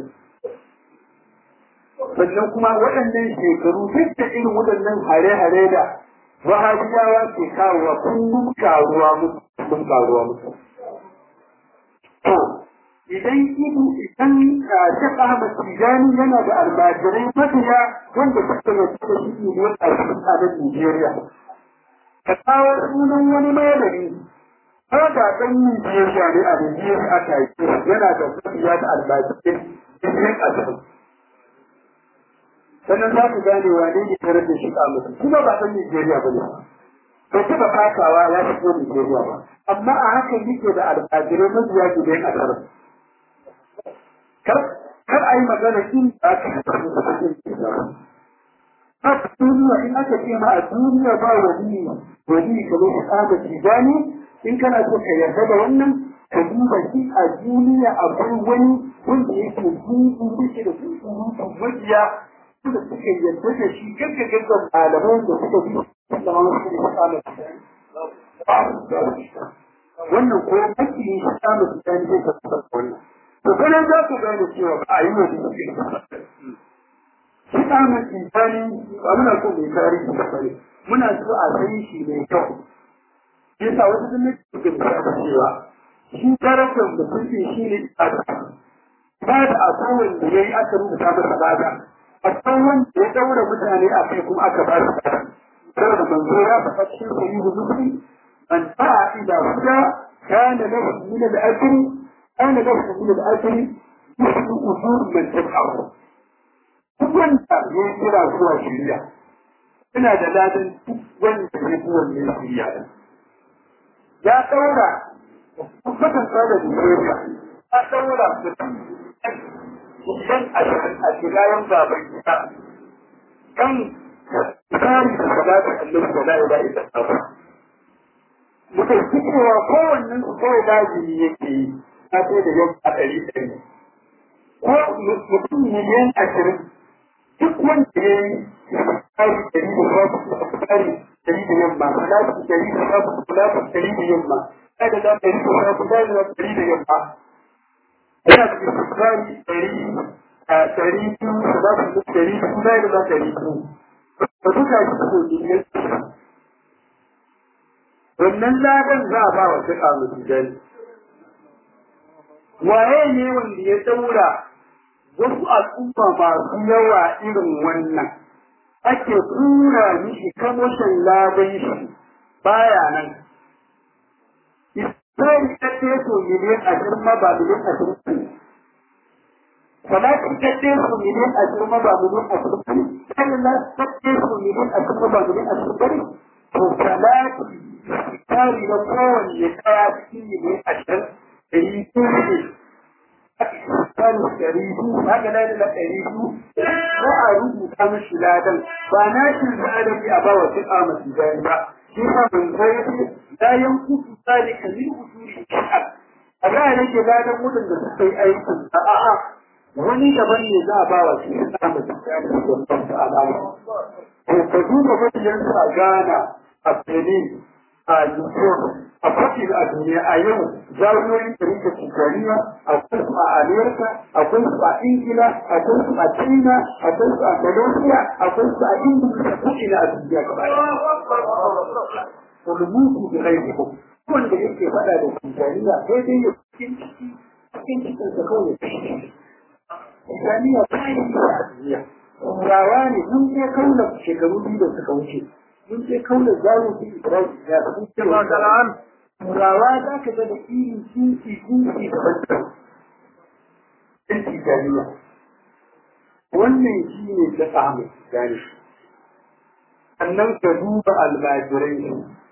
Sannan kuma waɗannan shekaru duk da irin waɗannan hare-hare da wahabiyawa ke kawowa kullum karuwa musu kullum karuwa musu. To, idan idu idan Shek Ahmad Tijani yana da almajirai mafiya wanda suka yi da shi miliyan ashirin a nan Nigeria. Ka kawo sunan wani malami ko da ɗan Nijeriya ne a Nijeriya aka yi yana da mafiya da albajirai cikin asibiti. Sannan za ku gane wane ne tare da shi a mutum, kuma ba ɗan Nijeriya ba ne. Bai taɓa fakawa ya shigo Nijeriya ba, amma a hakan yake da albajirai mafiya gidan asibiti. Kar a yi magana in ba ka da cikin haka duniya in aka ce ma a duniya ba wani wani kamar shi tsada tijani in kana so ka yarda da wannan ka duba shi a duniya akwai wani wanda yake zuwa yake da su majiya da suka yarda da shi gaggagagga malaman da suka bi da ma su ne tsada tijani wannan ko kake yi shi tsada tijani zai ka tsada wannan to kana za ku gane cewa ba a yi wa shi shi ɗanar insani ba muna so mai tarihi da fare muna so a san shi mai kyau yasa wasu sun ne suke da cewa shi darajar mutum ɗin shi ne tsada ba da a kowane da ya yi aka rubuta masa bada a kan wanda ya ɗaura mutane a kai kuma aka ba su tsada saboda manzo ya faɗa cikin sayi huzuki man ta'a ila huda kana lahu min al-ajri kana lahu min al-ajri مثل أجور من تبعه duk wanda ya kira zuwa shirya ina da ladan duk wanda ya fi wanne shirya da ya ɗaura kusan tsada da shirya ya ɗaura mutum idan a a shigayen baban gida kan tsari da salatu annabi da la'ila ita tsawa muka ji cewa kowannen su kawai lazimi yake yi na sai da yau a ɗari ɗari ko mutum miliyan ashirin duk wanda ya yi tsari dari da babu tsari dari da yamma salatu dari da babu salatu dari da yamma kada da dari da babu dari da dari da yamma yana da tsari dari a dari biyu salatu dari biyu da da dari biyu ba duka shi ko ne wannan ladan za a ba wa shiƙa mutu jani waye ne wanda ya daura wasu al'umma masu yawa irin wannan ake tura mishi kamoshin laban shi baya nan. Isra'il ta teso miliyan ashirin ma ba miliyan ashirin Salati ta teso miliyan ashirin ma ba miliyan ashirin Salila ta teso miliyan ashirin ma ba miliyan ashirin To salati tari na kowanne kaya cikin miliyan ashirin da yi ne kan ɗari biyu haka na da ɗari biyu ko a rubuta mishi ladan ba na shi zalimi a bawa shi a masu jari ba shi ma ban zai ce la yankutu zalika min usuli shi'a a ga nake ladan mutum da suka yi aikin a a'a wani daban ne za a bawa shi a masu jari da wannan ta alama to ka duba mabiyan a Ghana a Benin a Newport a faɗi a duniya a yau jami'oyin ɗarika tijjaniya akwai su a amerika akwai su a ingila akwai su a china akwai su a malaysia akwai su a ingila da ko'ina a duniya gaba ɗaya ulumutu da ghaibikum wanda yake faɗa da tijjaniya sai dai ya cikin ciki cikin cikin sa kawai tijjaniya ta yi a duniya turawa ne mun je kaula shekaru biyu da suka wuce mun je kaula zamu fi ibrahim ya fi cewa turawa za ka ga da irin kinki kinki daban-daban ɗin tijaniya wannan shi ne ta samu gani sannan ka duba almajirai shi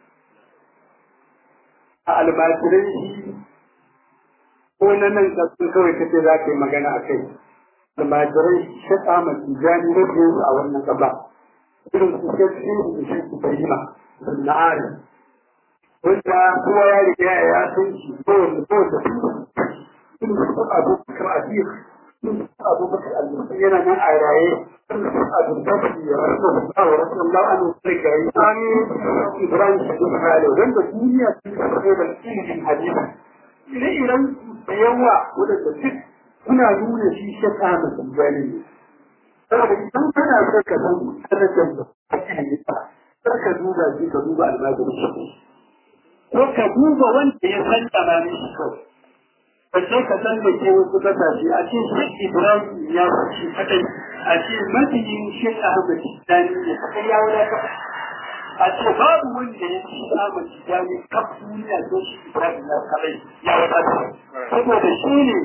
a almajirai shi ko na nan ƙasar kawai kace za ka yi magana a kai almajirai shaƙa ma tijani na biyu a wannan gaba irin su shaƙi da shi su fahima na ari wanda kowa ya riga ya san shi kowanne kowanne sun su abu bakar asir sun su abu bakar al-musul yana nan a raye sun su abu bakar ya rasu da wa rasu Allah an wuce ga yi an Ibrahim Sadiq Khalil wanda duniya sun yi da ilimin hadisi ire-iren da yawa wadanda duk suna nuna shi shaka da tsanjani ne saboda idan kana so ka san darajar da ake yi kar ka duba shi ka duba almajirin shi ko ka duba wanda ya san tsamani shi kawai sai ka san da ke wasu kasashe a ce shi Ibrahim ya fushi kadai a ce mafiyin shi Ahmad Tijani ne kadai ya wadata a ce babu wanda ya ci Ahmad Tijani kaf duniya ko shi Ibrahim ya kadai ya wadata saboda shi ne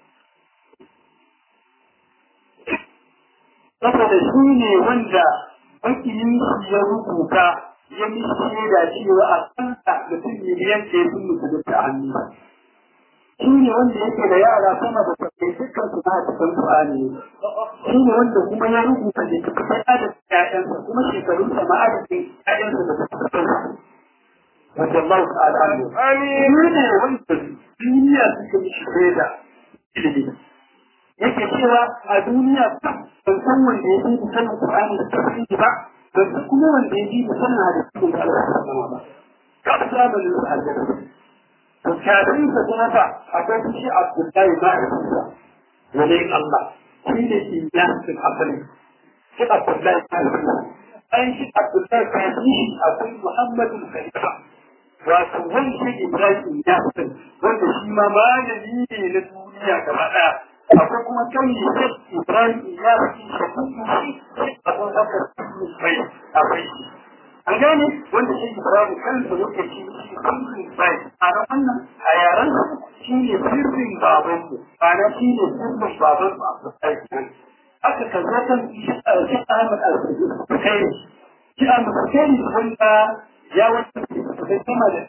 saboda shi ne wanda makiyin shi ya rubuta ya mishi da cewa a kanta mutum miliyan ɗaya sun mutu a hannu shi ne wanda yake da yara sama da sabbai dukkan su na cikin Qur'ani shi ne wanda kuma ya rubuta da cikin adadin ƴaƴansa kuma shekarunsa ma adadin ƴaƴansa da suka wanda Allah ta'ala anhu amin ne wanda duniya suke mishi shaida ilimi yake cewa a duniya ban san wanda ya yi sanin Qur'ani da tafsiri ba ban san kuma wanda ya yi sanin hadisin da Allah ya sama ba kaf zamanin sa aljanna to kafin sa kuma fa akwai shi Abdullahi ma'aikata wani Allah shi ne iyasin asali shi Abdullahi ma'aikata an shi Abdullahi kafin akwai Muhammadu Khalifa wato wani shi Ibrahim Yasin wanda shi ma malami ne na duniya gaba ɗaya akwai kuma kan yi sai Ibrahim Yasin shakuku shi akwai haka mai akwai shi an gane wanda shi Ibrahim kansa yake shi shi kullum bai a ran wannan a yaran shi ne sirrin baban ku ana shi ne sirrin baban ku a kusurci aka kaza kan shi Ahmad al-Bukhari shi Ahmad al-Bukhari wanda ya wata da sama da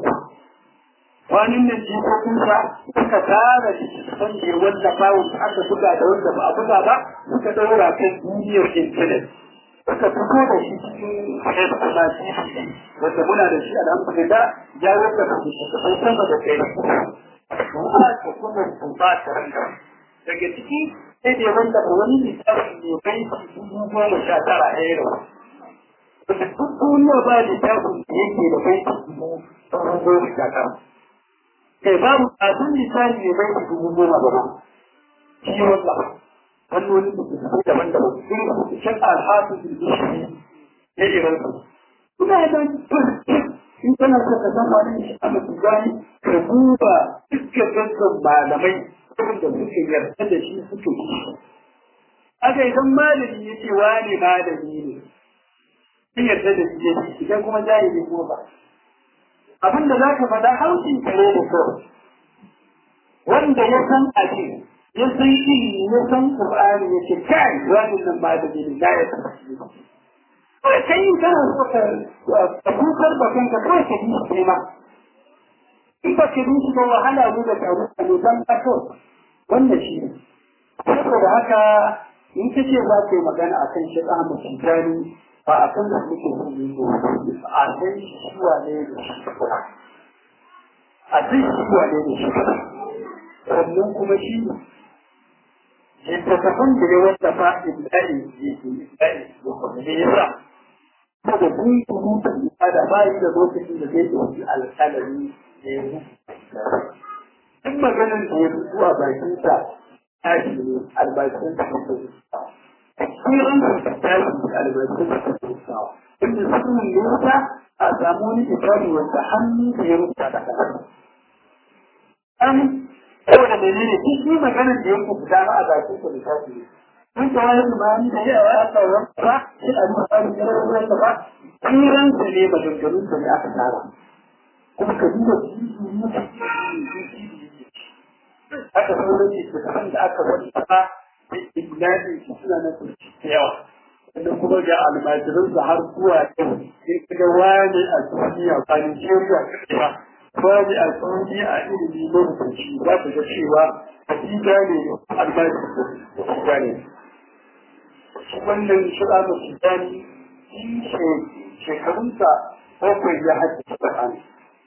wani nan jikokinsa suka tara shi san da wanda bawo aka buga da wanda ba a buga ba suka daura kan duniyar intanet suka fito da shi cikin kwanaci wanda muna da shi alhamdulillah ya wanda ba shi sai sama da kai kuma ta kuma ba ta ranka daga ciki sai da wanda wani littafi ne kai dubu goma sha tara a yau wanda duk duniya ba littafin da yake da kai dubu goma sha tara kai babu abin littafi ne bai dubu goma ba shi wanda fannoni daban-daban sun shan alhasu da shi ya iran su kuma ya dan in kana so ka san wani shi a matugani ka duba dukkan dukkan malamai wanda suke yarda da shi suke shi aka idan malami ya ce wani malami ne sun yarda da shi ne idan kuma jahili ko ba abin da za ka faɗa haushin kare da kawai wanda ya san abin ya san ilimi ya san Qur'ani ya ce kai wani nan ba da ilimi da ya san kai kai kana so ka ka kukar da kanka kai ka yi shi ma in ba ka yi shi ba wahala ne da taru a ne dan kato wannan shi ne saboda haka in ka ce za ka yi magana a kan shi Ahmad Tijani ba a kan da muke so ne ko a san shi wane ne shi a san shi wane ne shi sannan kuma shi littattafan da ya wallafa ibda'i ibda'i ne ya sa saboda kun kuruta ibada ba yi da lokacin da zai ɗauki alƙalami da ya duk maganin da ya fito a bakinsa tashi ne albashin da ya fito kiran da ta tashi albashin da ta fito inda sunan ne ta a samu wani ibadi wanda hannu da ya rubuta da kasa saboda menene duk shi maganar da yake fita a bakin ku lissafi ne mun ta wani limani da yawa ya kawo ba shi a nuna tsarin jirar ruwan da ba kiran sa ne maganganun sa ne aka tara kuma ka duba haka sauran ne da kan da aka wani ba da ibnadi shi suna na turci da yawa sannan kuma ga almajirin da har zuwa yau sai kaga wani a duniya ba Nigeria kake ba babu a tsauni a ilimi lokaci za ku ga cewa hakika ne albashi hakika ne wannan shira da sultani shi shekarunsa bakwai ya haɗe Qur'ani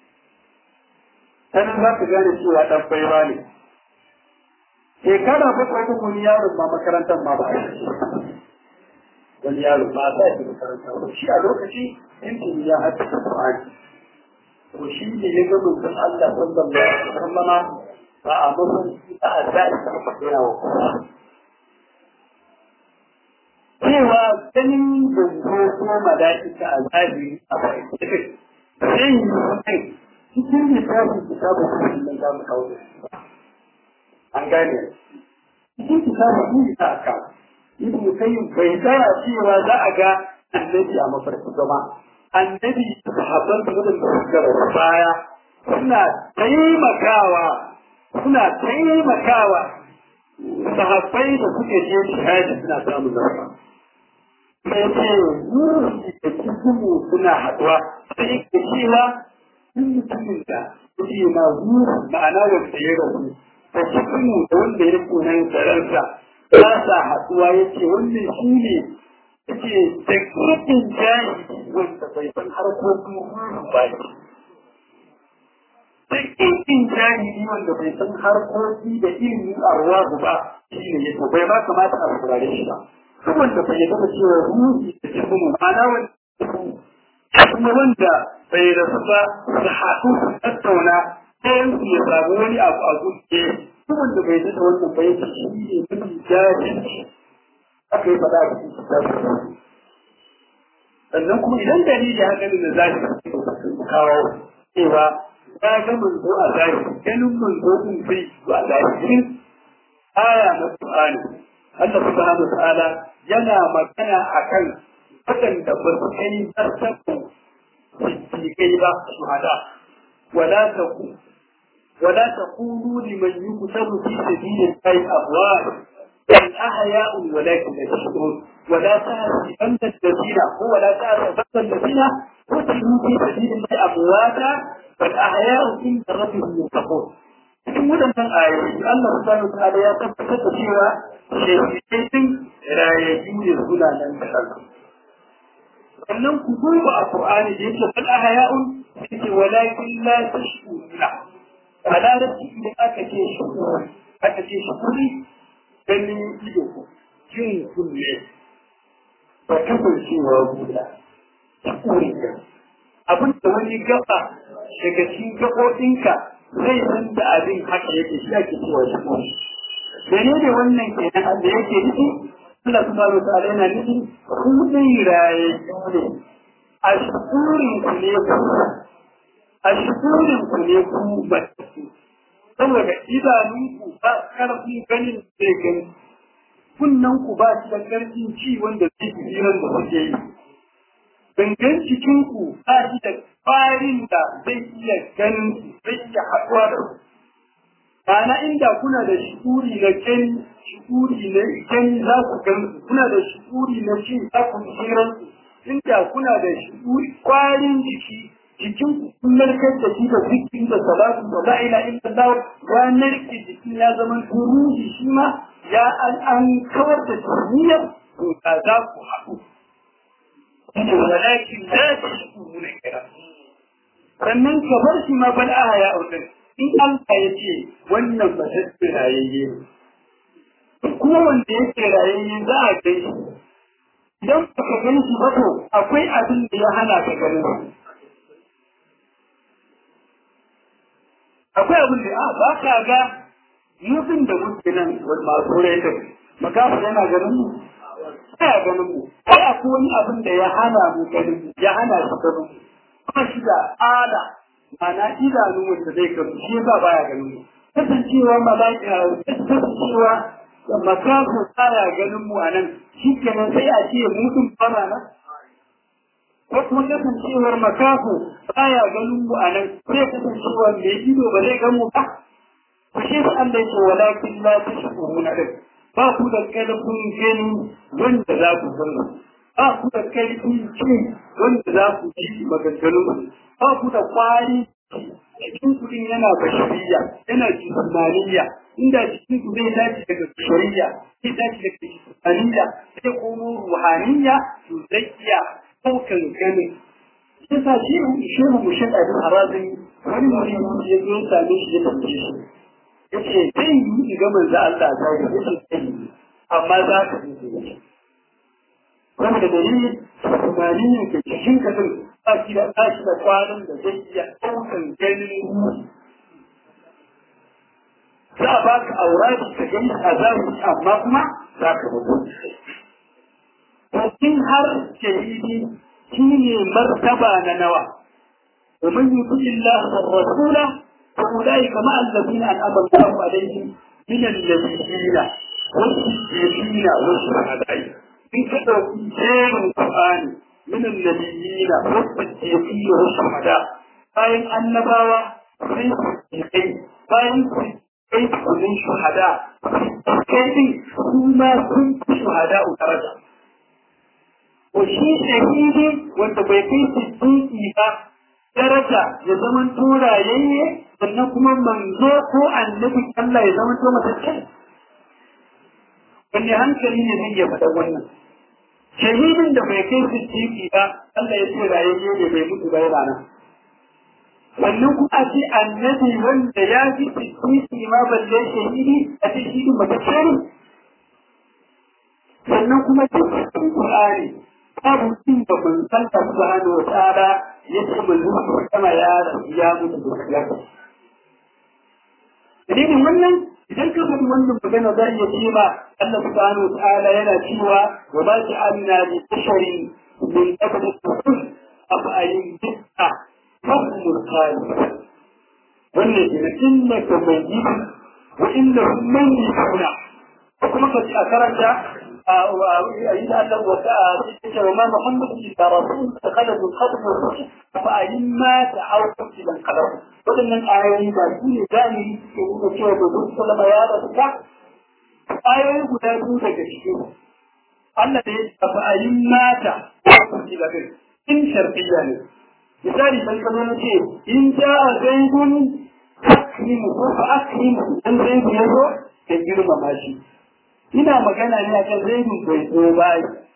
sanin za ku gane cewa ɗan baiwa ne shekara bakwai ɗin wani yaron ma makarantar ma ba a wani yaron ba a sa shi makaranta ba shi a lokaci in ya haɗe Qur'ani to shi ne ya ga mutum Allah sallallahu alaihi wasallama ba a mafarki ba a zaɓi ta yana wa kuma. Cewa ganin zango ko mala'ika a zaɓi a bakin sai yi kai cikin littafin kitabun kuma nan za mu kawo da shi ba. An gane cikin kitabun kuma ta aka Ibn Kayyim bai tsaya cewa za a ga annabi a mafarki gama annabi sahabban da wadanda suka rasu baya suna taimakawa suna taimakawa sahabbai da suke je shahadi suna samun zama sai ce da cikin suna haɗuwa sai ke cewa sun mutumin da ce na hu ma'ana wanda ya rasu da cikin da wanda ya kunan sararsa ba sa haɗuwa ya ce wannan shi ne ya ce da kirkin jahili wanda bai san harkokin ruhu ba shi da kirkin jahili wanda bai san harkoki da ilimin arwahu ba shi ne ya bai ma kamata a saurare shi ba duk wanda bai gama cewa ruhi da cikin ma'ana wanda kuma wanda bai rasu ba su haɗu su tattauna ɗayan su ya samu wani abu a zuke duk wanda bai zata wannan bai ce shi ne mafi jahilci aka yi faɗa a cikin kitabun sannan kuma idan dalili haka ne da zahiri kawo cewa ya ga manzo a zahiri ganin manzo din bai zo a zahirin aya na Qur'ani Allah subhanahu wa ta'ala yana magana akan waɗanda ba su kai zartaku siddiƙai ba shuhada wala taku wala taqulu liman yuqtalu fi sabilillahi amwat bal ahya'un walakin la tashkurun ولا تحسبن الذين هو لا تحسبن الذين قتلوا في سبيل الله امواتا بل احياء عند ربهم يرزقون cikin waɗannan ayoyi Allah subhanahu wa ta'ala ya tabbatar da cewa shehidai din rayayyu ne suna nan da kansu sannan ku duba a Qur'ani da yake bal ahya'un yake walakin la tashkuruna a larabci idan aka ce shukuri aka ce shukuri ganin ido jin kunne ba kasancewa guda shukuri ka abin da wani gaba daga cikin gaɓoɓinka zai san da abin haka yake shi ake cewa shukuri menene wannan kenan da yake nufi Allah subhanahu wa ta'ala yana nufi ku dai raye ne a shukurin ku ne ku a shukurin ku ne ku ba saboda idanunku ba karfin ganin zai gani kunnan ku ba shi da karfin ci wanda zai fi hirar da kuke yi gangan cikinku ba shi da kwarin da zai iya ganin zai iya haɗuwa da ku Ma'ana inda kuna da shukuri na gani, shukuri na gani za ku gan kuna da shukuri na ci za ku hirar inda kuna da shukuri kwarin jiki jikin ku kun narkar da shi da zikin da salatu da la ila illa Allah ya narke jikin ya zama turuji shi ma ya an an kawar da tuniyar to ka za ku haɗu. Walakin la tashkuruna kira. Sannan ka bar shi ma bal aha ya audin. in Allah ya ce wannan ba ta rayayye kuma wanda yake rayayye za a kai shi idan ba ka gani shi ba to akwai abin da ya hana ka ganin akwai abin da a ba ka ga mutum da muke nan masu rayuwa makafa yana ganin mu ya ganin mu ai akwai wani abin da ya hana mu ganin ya hana shi ganin mu ba shi da ala ana idanu wanda zai karu shi yasa baya ganin mu kasancewa mala'ika kasancewa makafu baya ganin mu anan shi kenan sai a ce mutum fara nan ko kuma kasancewar makafu baya ganin mu anan sai kasancewa mai ido ba zai gan mu ba ku shi sa Allah yake walakin la tashkuruna din ba ku da kalbun gani wanda za ku gani ba ku da kalbun ci wanda za ku ji maganganun ba ku da kwari cikin kudin yana bashariya yana jismaniya inda cikin ku zai dace daga bashariya zai dace daga jismaniya zai komo ruhaniya to zai iya ɗaukan ganin yasa shehu shehu mushin abin harazin wani mutum ya zo same shi ya tambaye shi ya ce zai yi in ga manzo Allah ta yi ya ce zai yi amma za ka yi shi saboda dalilin tunanin ke cikin kasan ba shi da ba shi da kwanan da zai iya ɗaukan ganin za a baka aura shi ka gani a zahiri amma kuma za ka mutu to har shahidi shi ne martaba na nawa ومن يطع الله والرسول فأولئك مع الذين أنعم الله عليهم من النبيين والصديقين والشهداء in ka ɗauki jerin Qur'ani min annabiyina was-siddiqin was-shuhada bayan annabawa sai siddiqai bayan siddiqai sun shuhada kai din kuma sun fi shuhada daraja ko shi shahidi wanda bai kai siddiqi ba daraja ya zaman turayayye sannan kuma manzo ko annabi Allah ya zama to matacce wanne hankali ne zai iya faɗa wannan shahidin da bai kai siddiqi ba Allah ya ce rayayye ne bai mutu ba yana nan wannan kuma ce annabi wanda ya fi siddiqi ma balle shahidi a ce shi matacce ne sannan kuma cikin Qur'ani babu cin da mun san ta subhanahu wa ta'ala yace mun zuwa kama ya ya mutu da ya dalilin wannan idan ka faɗi wannan magana za iya ce ma Allah subhanahu wa ta'ala yana cewa wa ma ja'alna li basharin min qabli rusul afa ayin bid'a fahmul khalid wannan ne innaka mayyit wa innahum mayyituna kuma ka ci a karanta إذا أنه وما محمد إلا رسول فخلد الخطب والرسل فأين مات أو قتل انقلب ولن الآية بأسين ذاني يقول كيف يقول صلى الله عليه وسلم آية يقول لك الشيء الذي فأين مات أو قتل به إن شرطيا misali sai ka zo ce in ja a zaidun akrimu ko fa akrimu dan zaidu ya zo ka girmama shi ina magana ne akan zaidun bai zo ba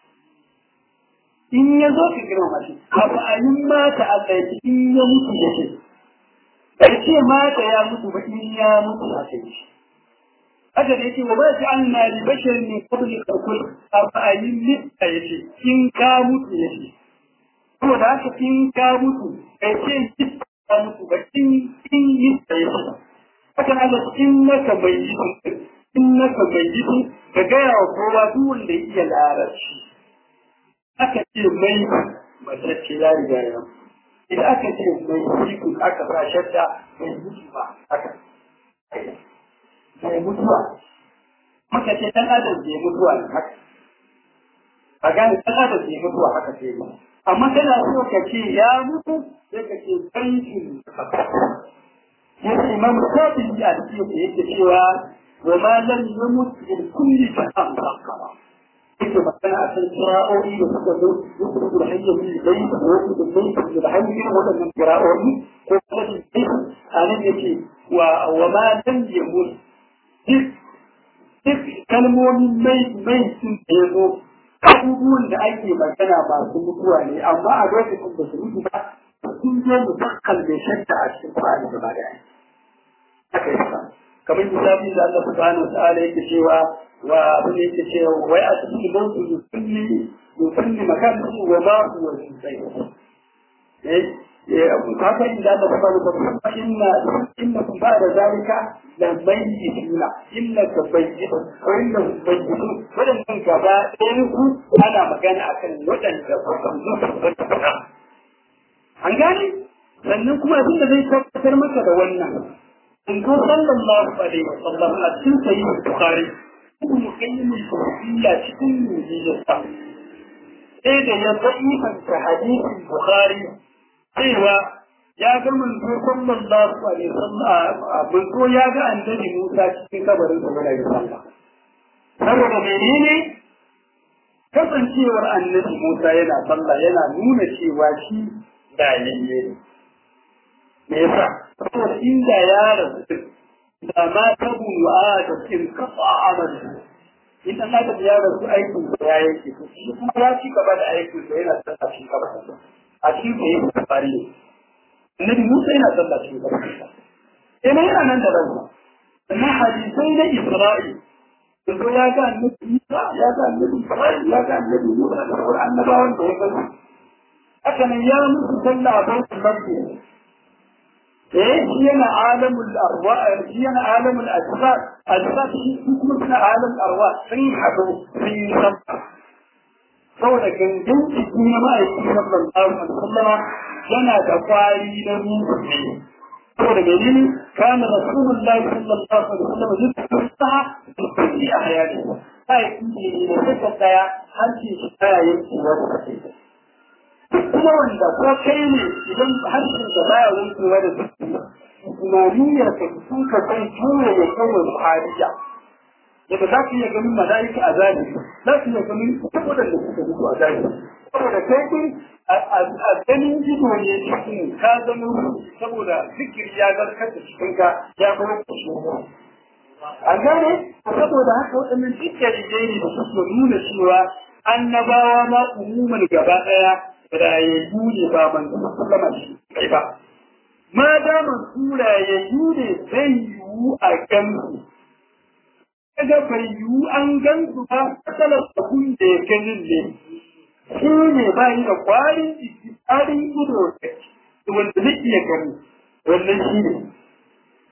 in ya zo ka girma shi abu a yin mata a tsaye in ya mutu ya ce bai ce mata ya mutu ba in ya mutu a kai shi haka da yake wa ba shi an na li bashar ne kabli karkul abu a yin lista ya ce in ka mutu ya ce saboda haka in ka mutu bai ce lista ya mutu ba in in lista ya ce haka na in naka bai yi in naka bai yi ka gaya wa kowa duk wanda ya iya larabci aka ce mai mace ce ya riga ya idan aka ce mai cikin aka sa shadda mai mutu ba haka mai mutuwa maka ce dan adam bai mutuwa ne haka a gane dan adam bai mutuwa haka ce ba amma kana so ka ce ya mutu sai ka ce bankin yadda imam shafi a cikin yake cewa وما لم يمت بالكل فهم فقط yake magana a kan kira'o'i da suka zo yusuf da hanyar min bai da wasu da bai da hanyar irin waɗannan kira'o'i ko kuma da bai a nan yake wa wa ma lam yamut duk duk kalmomin mai mai sun da ya zo abubuwan da ake magana masu mutuwa ne amma a lokacin da su mutu ba sun zo musakkal mai shadda a cikin Qur'ani gaba da haka yasa kamar misali da Allah subhanahu wa ta'ala yake cewa wa abin da yake cewa wai a cikin mawtu yusalli yusalli makanihi wa ma huwa yusalli eh haka inda Allah subhanahu wa ta'ala inna innakum ba'da zalika la mayyituna innaka mayyit wa innahum mayyitun wadannan gaba ɗayan ku ana magana akan wadanda ba su mutu an gane sannan kuma abin da zai tabbatar maka da wannan in ko sallallahu alaihi wa sallam a cikin sahih bukhari ibn qayyim al-jawziyya cikin mujizata sai da ya fahimta hadisin bukhari cewa ya ga manzo sallallahu alaihi wa sallam manzo ya ga annabi Musa cikin kabarin sa da sallah saboda menene kasancewar annabi Musa yana sallah yana nuna cewa shi daliye ne me yasa saboda inda ya rasu da ma tabu adam in kafa amal idan aka ya rasu aikin da ya yake to shi kuma ya ci gaba da aikin da yana tsaka shi gaba a cikin da yake fari ne annabi Musa yana tsaka shi gaba sai mai yana nan da ransa amma hadisai na Isra'il yanzu ya ga annabi Musa ya ga annabi Isra'il ya ga annabi Musa da sauran annabawan da ya gani haka nan ya musu sallah a baitul maqdis eh shi yana alamul arwa shi yana alamul asrar asrar shi kuma suna alamul arwa sun hado sun yi sabba saboda gangan jiki na ma'aiki na sallallahu alaihi wasallam yana da kwari na ruhu ne saboda menene kana rasulullahi sallallahu alaihi wasallam zai saha da kulli ahyani sai ne da take daya hanci shi daya yake wata kuma wanda ko kai ne idan harshen da baya wankewa da tunaniyar ka sun ka kai tura ya kawai buhariya yadda za ka iya ganin mala'ika a zahiri za ka iya ganin saboda da suka mutu a zahiri saboda kai din a ganin ido ne cikin ka zama saboda zikiri ya zarkar da cikinka ya kuma kushe an gane saboda haka waɗannan duk dalilai ne da suke nuna cewa annabawa ma umuman gaba ɗaya rayayyu ne ba manzo sallama shi kai ba ma da su rayayyu ne zai yiwu a gansu kaga bai yiwu an gansu ba matsalar abun da ya ganin ne shi ne ba yi da kwarin jiki tsarin ido da wanda zai iya gani wannan shi ne